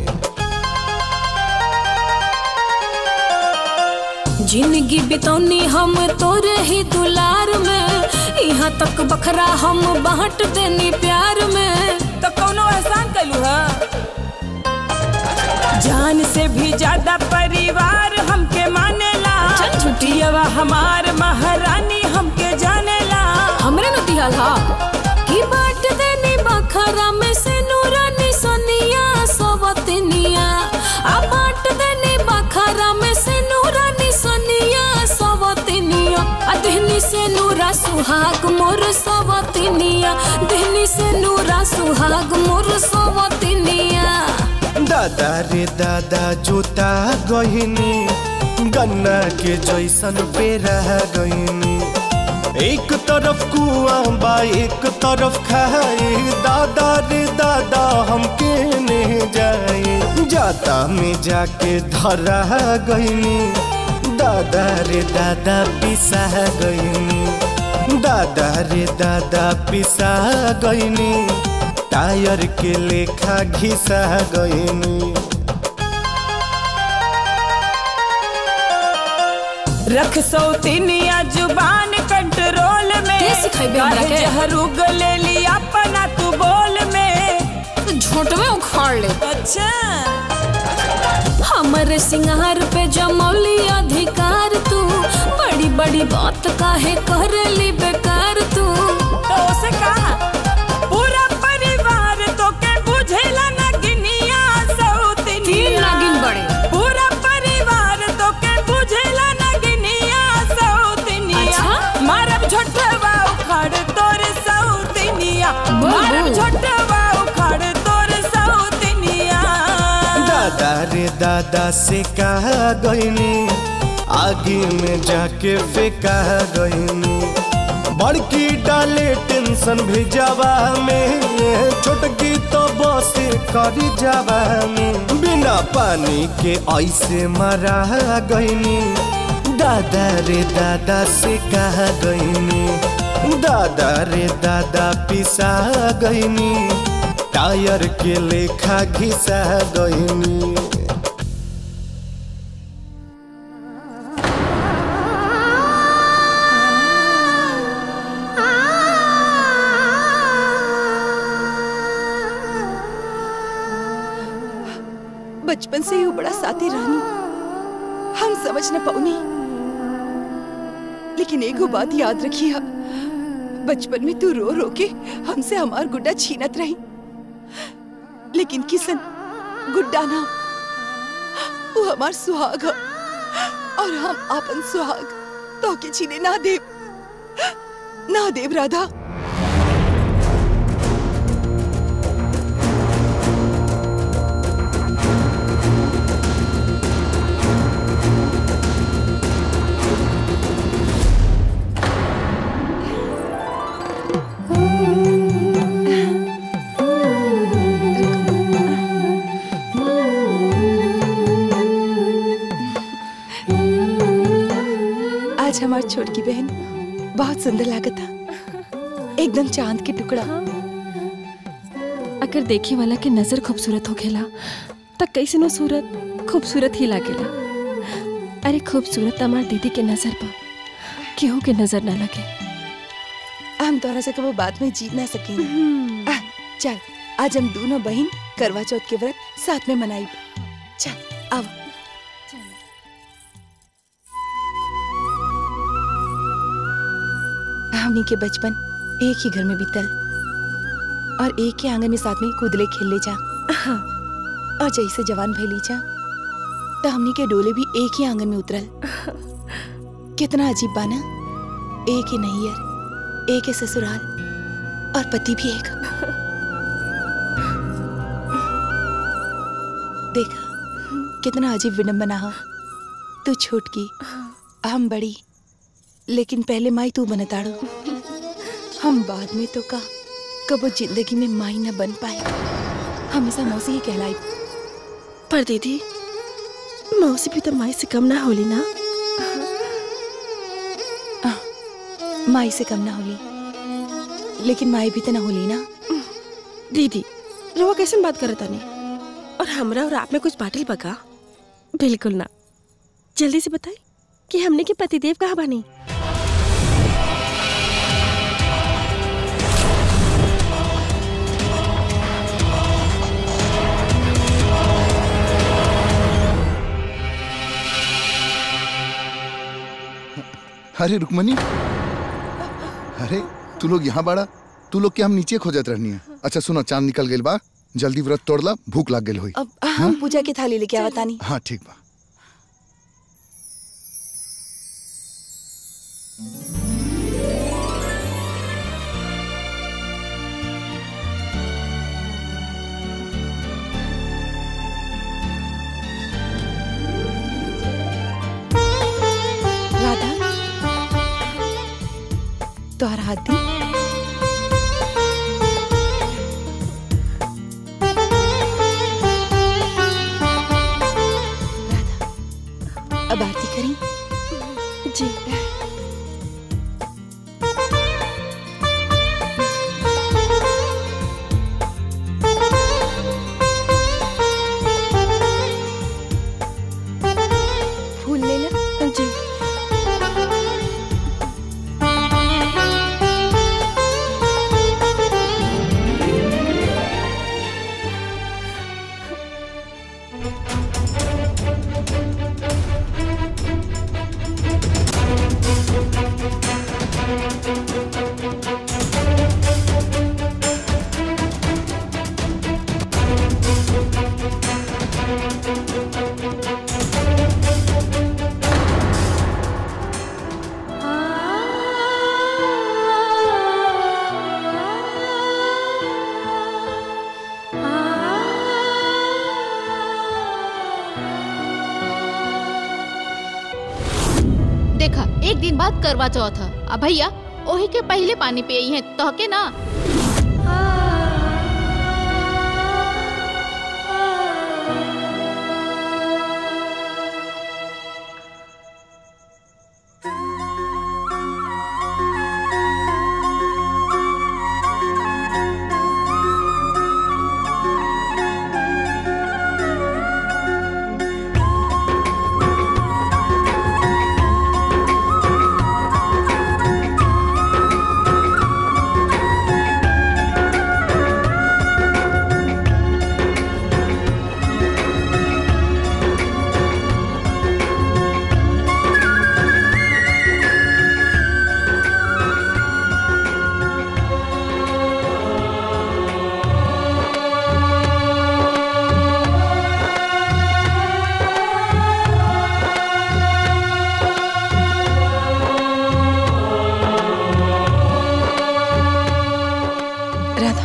जिंदगी बितौनी हम तोरे ही दुलार में यहाँ तक बखरा हम बांट देनी प्यार में तो कौनो एहसान कलू है जान से भी ज्यादा परिवार हमके मानेला चल झूठी। पियवा हमार महारानी हमके जानेला हमरे न दिहल हा की बांट देनी बखरा में से नूरानी सोनिया सवतनिया आ बांट देनी बखरा में से नूरानी सोनिया सवतनिया आ दिहनी से नूरा सुहाग मोर सवतनिया दिहनी से नूरा सुहाग मोर सवतनिया दादा रे दादा जोता गहिनी गन्ना के जैसन पेरा गईनी एक तरफ कुआं बा एक तरफ खाए दादा रे दादा हम केने जाए जाता में जाके धरा गईनी दादा रे दादा पिसा गईनी दादा रे दादा पिसा गईनी टायर के लेखा घिसा गईनी रख सौतिनिया जुबान कंट्रोल में के सिखाइबे हमरा काहे के? जहर उगले ली अपना तू बोल में झोट में उखाड़ ले अच्छा हमरे सिंगार पे जमौली अधिकार तू बड़ी बड़ी बात काहे करली बेकार तू तो उसे कहा पूरा परिवार तो के बुझेला ना गिनिया सौतिनिया तीन नागिन बड़े। पूरा परिवार तो के बुझेला ना गिनिया सौ दादा से कहा गईनी आगे में जाके फेंका गईनी बड़की डाले टेंशन भेजावा में छोटकी तो बस करी जावा में बिना पानी के ऐसे मरा गईनी दादा रे दादा से कहा गईनी दादा रे दादा पिसा गईनी टायर के लेखा घिसा गईनी बचपन से ही वो बड़ा साथी रानी हम समझ न पाऊनी लेकिन एगो बात याद रखिया बचपन में तू रो रो के हमसे हमार गुड्डा छीनत रही लेकिन किसन गुड्डा ना वो हमार सुहाग ह और हम आपन सुहाग तो के छीने ना देव ना देव राधा आज हमार छोटकी बहन बहुत सुंदर लागत था एकदम चांद के टुकड़ा अगर देखे वाला के नजर खूबसूरत हो खेला त कैसे नो सूरत खूबसूरत ही लागेला अरे खूबसूरत हमार दीदी के नजर पर केहू के नजर ना लगे हम तोरा से कबो बात में जीत ना सकेंगे आ, चल आज हम दोनों बहन करवा चौथ के व्रत साथ में मनाई चल आओ हमनी के बचपन एक ही घर में बीतल और एक ही आंगन में साथ में कूदले खेलले जा और जैसे जवान भैली जा तो हमनी के डोले भी एक ही आंगन में उतरल कितना अजीब बाना एक ही नैयर एक ही ससुराल और पति भी एक देखा कितना अजीब विडम्बना हो तू छोटकी हम बड़ी लेकिन पहले माई तू बनताड़ो हम बाद में तो का कबो जिंदगी में माई न बन पाए हमेशा मौसी ही कहलाई पर दीदी मौसी भी तो माई से कम ना होली ना माई से कम ना होली लेकिन माई भी तो ना होली ना दीदी रवा कैसे बात करता नहीं और हमरा और आप में कुछ बाटल बका बिल्कुल ना जल्दी से बताए कि हमने के पतिदेव कहाँ बनी अरे रुकमनी अरे तू लोग यहाँ बाड़ा तू लोग के हम नीचे खोजत रहनी है अच्छा सुनो चांद निकल गइल बा जल्दी व्रत तोड़ला भूख लग गइल होई अब हम पूजा की थाली लेके आवत तानी हाँ ठीक बा राधा तोहरा हाथ दी राधा अब आरती करी जी एक दिन बाद करवा चौथ है आ भैया ओही के पहले पानी पे आई है तो के ना राधा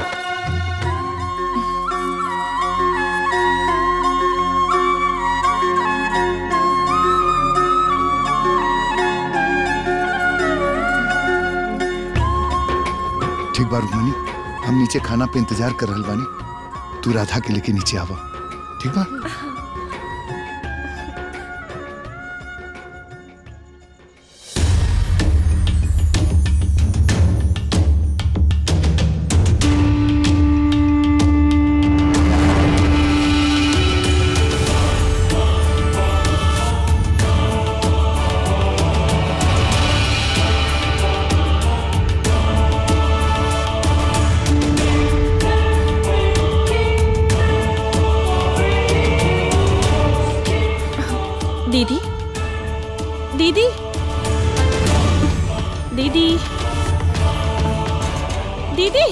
ठीक बा रुक्मणी हम नीचे खाना पे इंतजार कर रहल बानी तू राधा के लेके नीचे आवा ठीक बा दीदी दीदी दीदी दीदी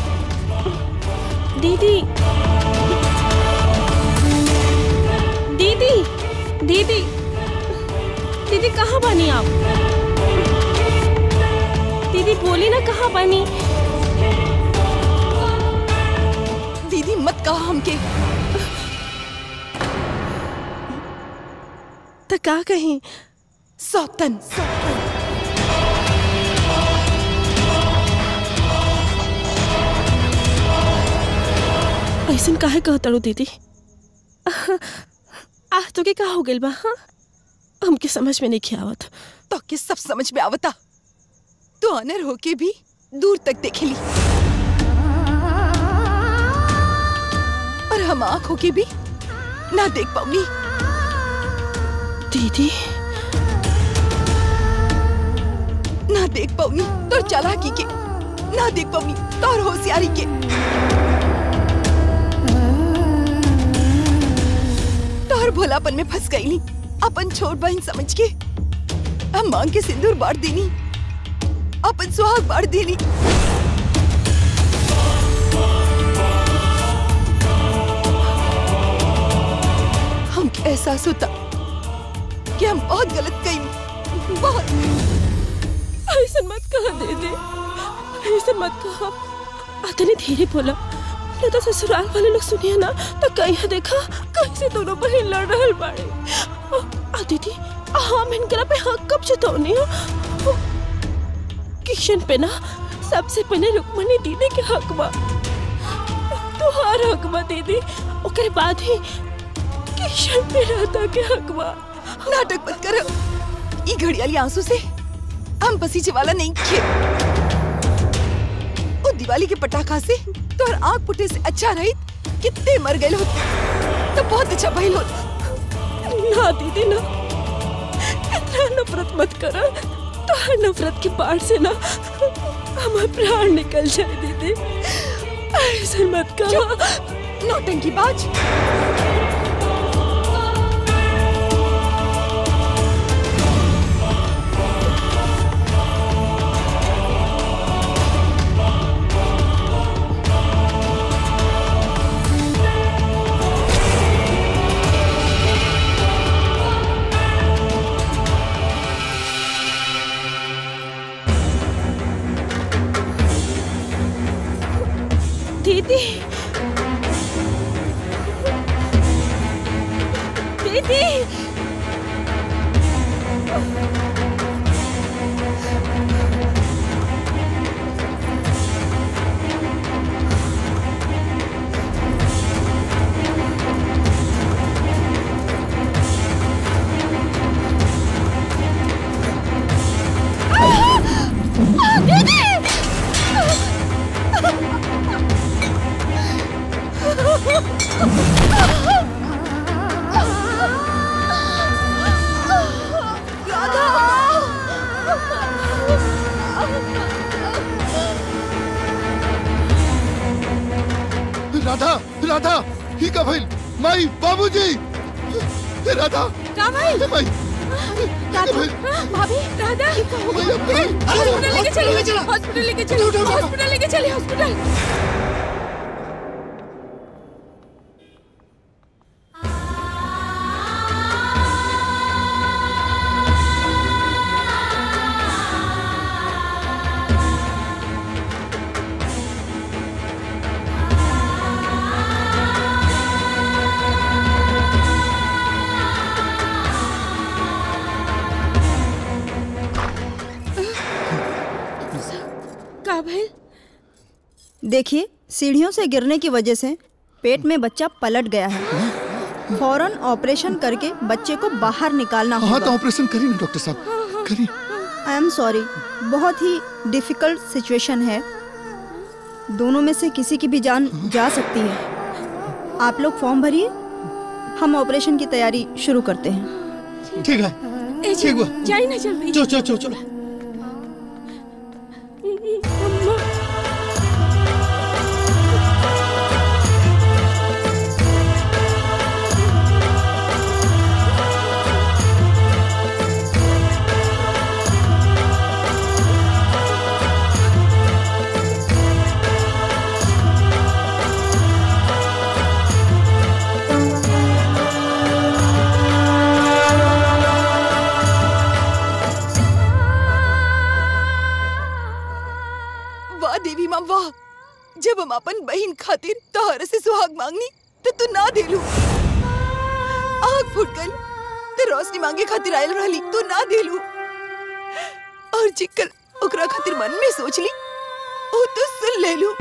दीदी दीदी दीदी दीदी कहाँ बनी आप दीदी बोली ना कहाँ बनी दीदी मत कहा हमके तो का कहीं सौतन ऐसन काहे कहतड़ू दीदी आज तो के का हो गेल बा हाँ? हमके समझ में नहीं आवत तो के सब समझ में आवता तो अनर होके भी दूर तक देखेली और हम आंख होके भी ना देख पाऊंगी दीदी ना देख पाऊंगी तो चालाकी के ना देख पाऊंगी तो और होशियारी के तोहर भोलापन में फंस गई अपन छोट बहन समझ के हम मांग के सिंदूर बांट देनी अपन सुहाग बांट देनी हमके एहसास होता कि हम बहुत गलत कही बहुत ऐसा मत कहा दीदी ऐसा मत कहा अतने धीरे बोला नहीं तो ससुराल वाले लोग सुनिए ना तो कहीं देखा कैसे दोनों बहन लड़ रहल बाड़े आ दीदी हम इनकरा पे हक कब जतौनी हो किशन पे ना सबसे पहले रुक्मणी दीदी के हक बा तुहार हक बा दीदी ओकरे बाद ही किशन पे राधा के हक बा नाटक मत करो ई घड़ियाली आंसू से हम पसीजे वाला नहीं खे ओ दिवाली के पटाखा से तोहर आंख फुटे से अच्छा रही कितने मर गए होते तो बहुत अच्छा भइल होत ना दीदी ना इतना नफरत मत करो तो हर नफरत की बाढ़ से ना हमारे प्राण निकल जाए दीदी ऐसे मत करो नौटंकी बाज दीदी दीदी राधा राधा ही का भइल माई बाबूजी राधा का भाई माई राधा भाभी राधा हॉस्पिटल लेके चलिए हॉस्पिटल लेके चलिए हॉस्पिटल लेके चलिए हॉस्पिटल का भइल देखिए सीढ़ियों से गिरने की वजह से पेट में बच्चा पलट गया है फौरन ऑपरेशन करके बच्चे को बाहर निकालना हाँ तो होगा ऑपरेशन करी ना डॉक्टर साहब करी आई एम सॉरी बहुत ही डिफिकल्ट सिचुएशन है दोनों में से किसी की भी जान जा सकती है आप लोग फॉर्म भरिए हम ऑपरेशन की तैयारी शुरू करते हैं ठीक है ए, ठीक बा जाई ना जल्दी चलो चलो चलो चलो वाह देवी माँ वाह जब हम अपन बहन खातिर तोहर से सुहाग मांगनी तो तू ना देलू आग फूट गई तो रोशनी मांगे खातिर आयल रहली तू ना देलू और चिकल ओकरा खातिर मन में सोच ली ओ तो सुन ले लू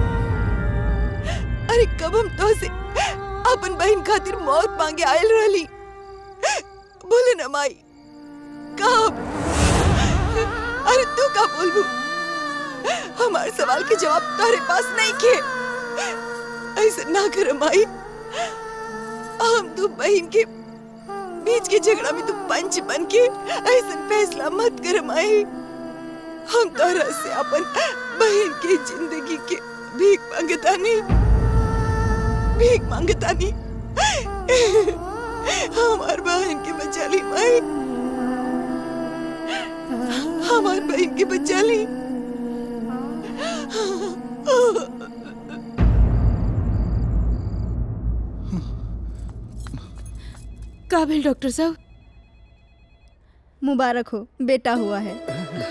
अरे कब हम तो से अपन बहन खातिर मौत मांगे आयल रहली बोले ना माई कब अरे तू का बोलबू हमारे सवाल के जवाब तारे पास नहीं के ऐसा ना कर माई हम तू बहन के बीच के झगड़ा में तू पंच बन के ऐसा फैसला मत कर माई हम तारा से अपन बहन के जिंदगी के भीख मांगता नहीं भीख मांगता नहीं हमार बहन के बचा ली माई हमार बहन के बचा ली का भइल डॉक्टर साहब मुबारक हो बेटा हुआ है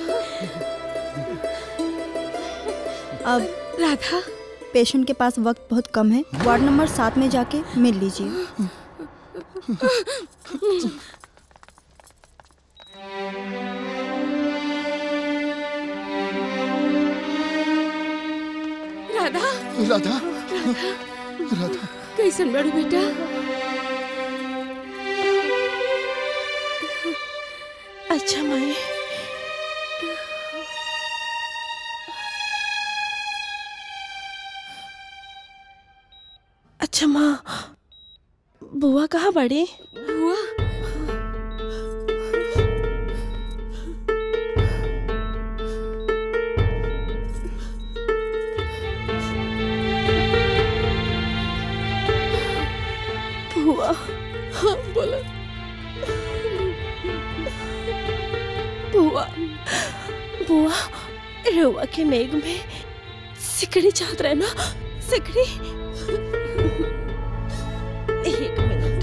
अब राधा पेशेंट के पास वक्त बहुत कम है वार्ड नंबर सात में जाके मिल लीजिए राधा राधा राधा कैसन बड़ू बेटा अच्छा माई अच्छा माँ बुआ कहाँ बड़ी बुआ बुआ हाँ बोला बुआ बुआ रउआ के नेग में सिकड़ी चाहत रहे ना सिकड़ी एक मिनट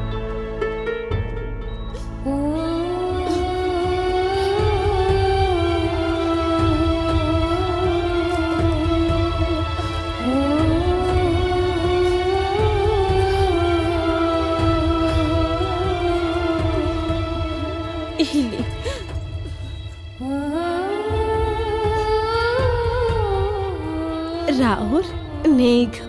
हिली राहुल नेग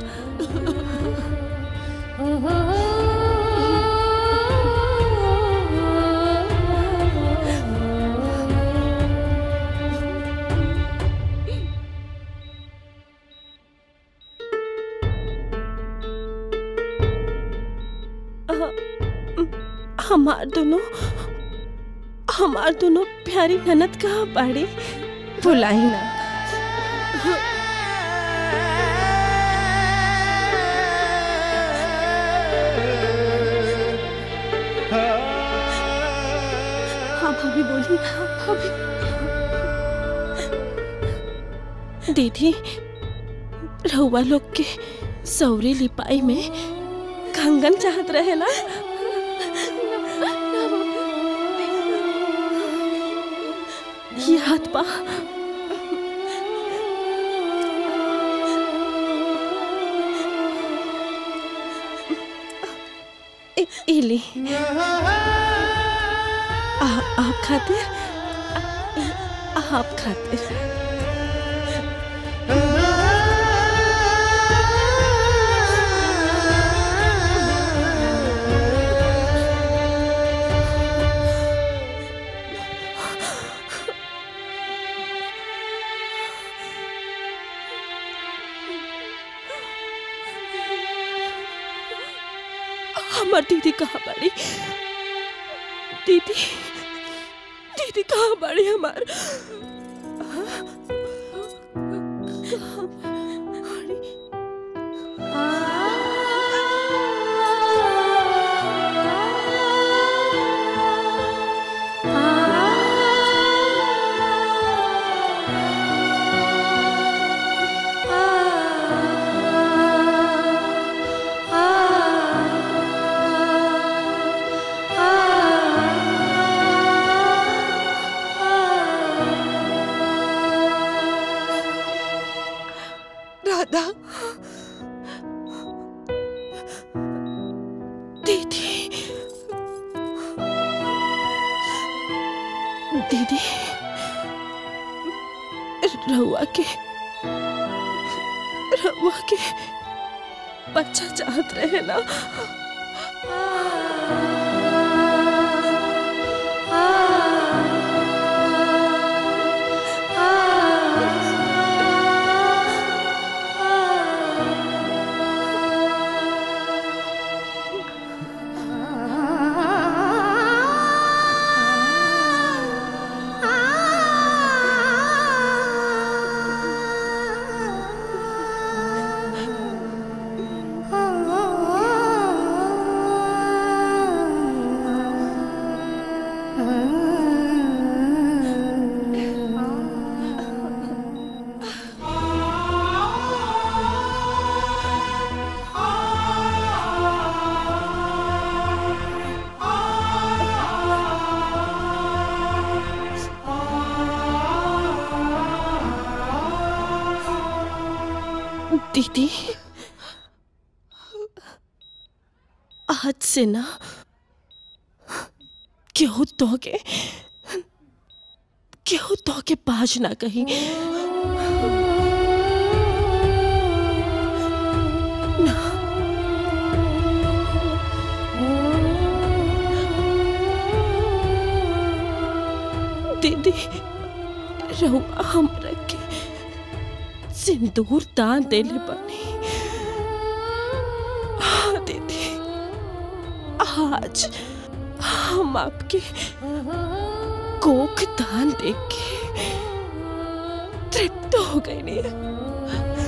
हमार दोनों हमार दोनों प्यारी ननद कहाँ बाड़ी बुलाई ना दीदी रहुआ लोग के सौरी लिपाई में कंगन चाहत रहे ना याद बा ए- इली आ, आप खातिर आ- आप खातिर हमार दीदी कहाँ बाड़ी दीदी दीदी कहाँ बाड़ी हमार कहाँ बाड़ी? राधा दीदी दीदी रहुआ के रहुआ के बच्चा चाहत रहे ना दीदी आज से ना क्यों तो के क्यों तो के पाज ना कहीं ना दीदी रहुआ हमरा के सिंदूर दान देले बनी हाँ दीदी आज हम आपके कोख दान देख के तृप्त हो गए नहीं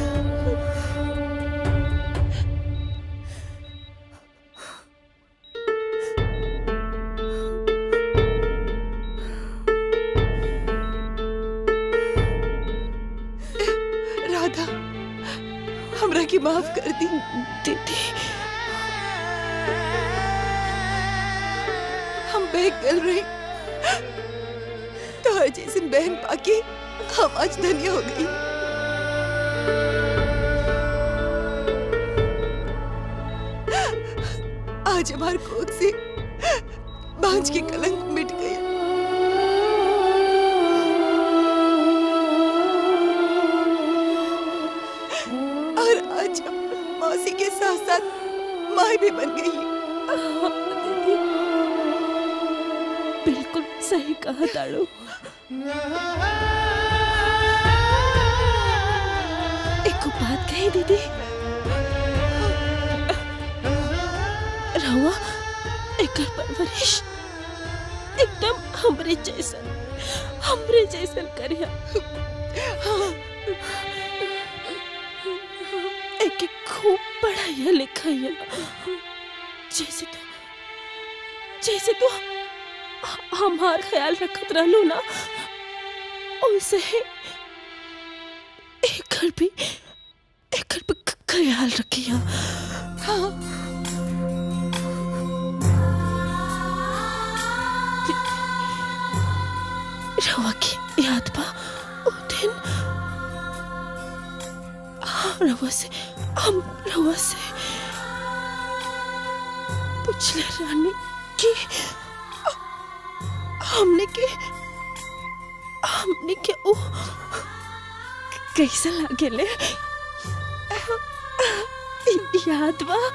राधा हमरा की माफ कर दी दीदी हम बहक गल रही तो जैसे बहन पाके हम आज धन्य हो गई आज हमार कोख से बांझ के कलंक मिट गया और आज हम मौसी के साथ साथ माँ भी बन गई दीदी बिल्कुल सही कहा ताड़ू एक बात कही दीदी रहुआ एकर परवरिश एकदम हमरे जैसन हमरे जैसन करिया एक खूब पढ़ाइया लिखाइया जैसे तो जैसे तो ह- हमार ख्याल रखत रहलू ना वैसे ही एकर भी एकर भी ख- ख्याल रखिया हाँ रवा की याद बा वो दिन हाँ रवा से हम रवा से पूछले रानी कि हमने के हमने के ओ कैसा लागेले याद बा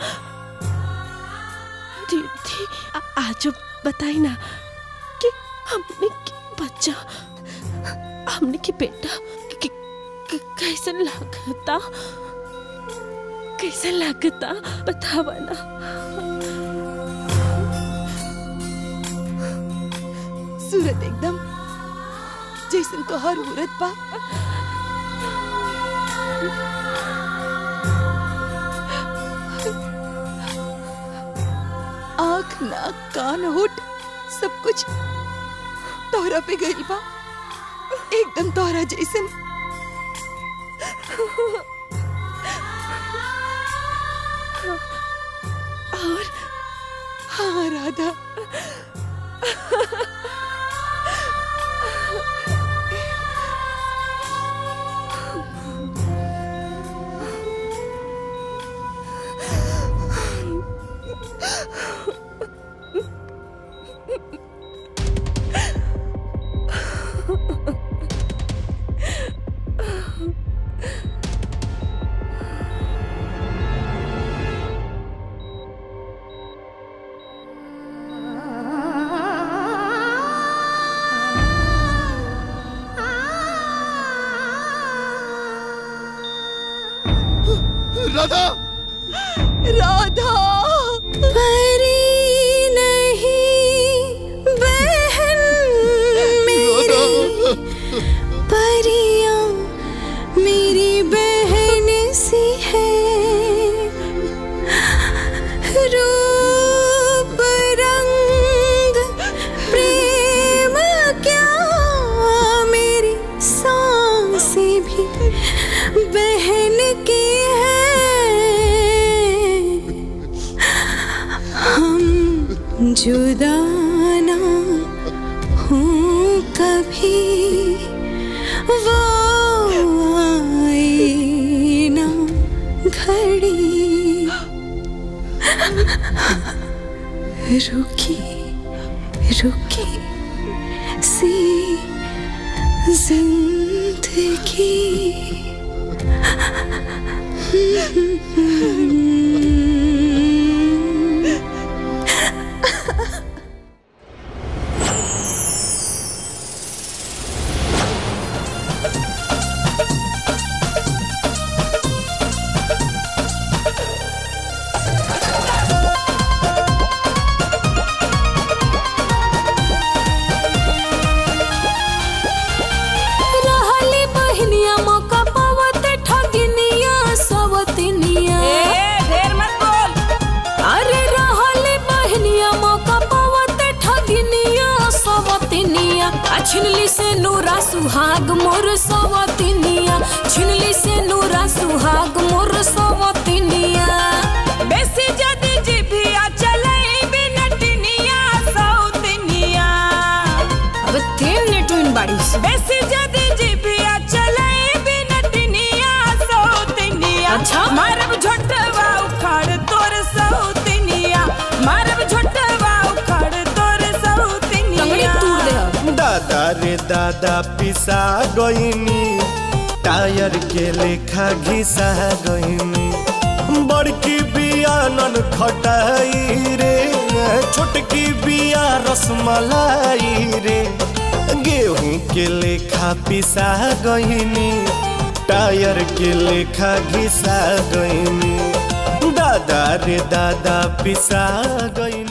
दीदी आ- आज बताई ना कि हमने के बच्चा हमने के बेटा कि- कि- कैसा लागता कैसा लागता बतावा ना सूरत एकदम जैसन तोहर मूरत बा आँख नाक कान होठ सब कुछ तोहरा पे गइल बा एकदम तोहरा जैसन और हाँ राधा राधा राधा परी नहीं बहन मेरी परियां मेरी बहन सी है रूप रंग प्रेम क्या मेरी सांसें भी बहन की है हम जुदा ना हूँ कभी वो आए ना घड़ी रुकी रुकी सी जिंदगी रहली बहनिया मौका पावत ठगिनिया सवतिनिया ढेर मत बोल अरे रहली बहनिया मौका पावत ठगिनिया सवतिनिया आ छिनली से नूरा सुहाग मोर सवतिनिया छिनली से नूरा सुहाग मोर सवतिनिया बेसी जदी जिभिया चलई बिनटनिया सौतनिया अब तीन नेटुइन बाड़ीस बेसी जदी जिभिया चलई बिनटनिया सौतनिया अच्छा। मारब झोटवा उखाड़ तोर सौतनिया मारब झोटवा उखाड़ तोर सौतनिया दादा रे दादा पिसा गईनी टायर के लेखा घिसा गईनी बड़की बिया नन खटाई रे छोटकी बिया रसमलाई रे गेहूं के लेखा पिसा गईनी टायर के लेखा घिसा गईनी दादा रे दादा पिसा गईनी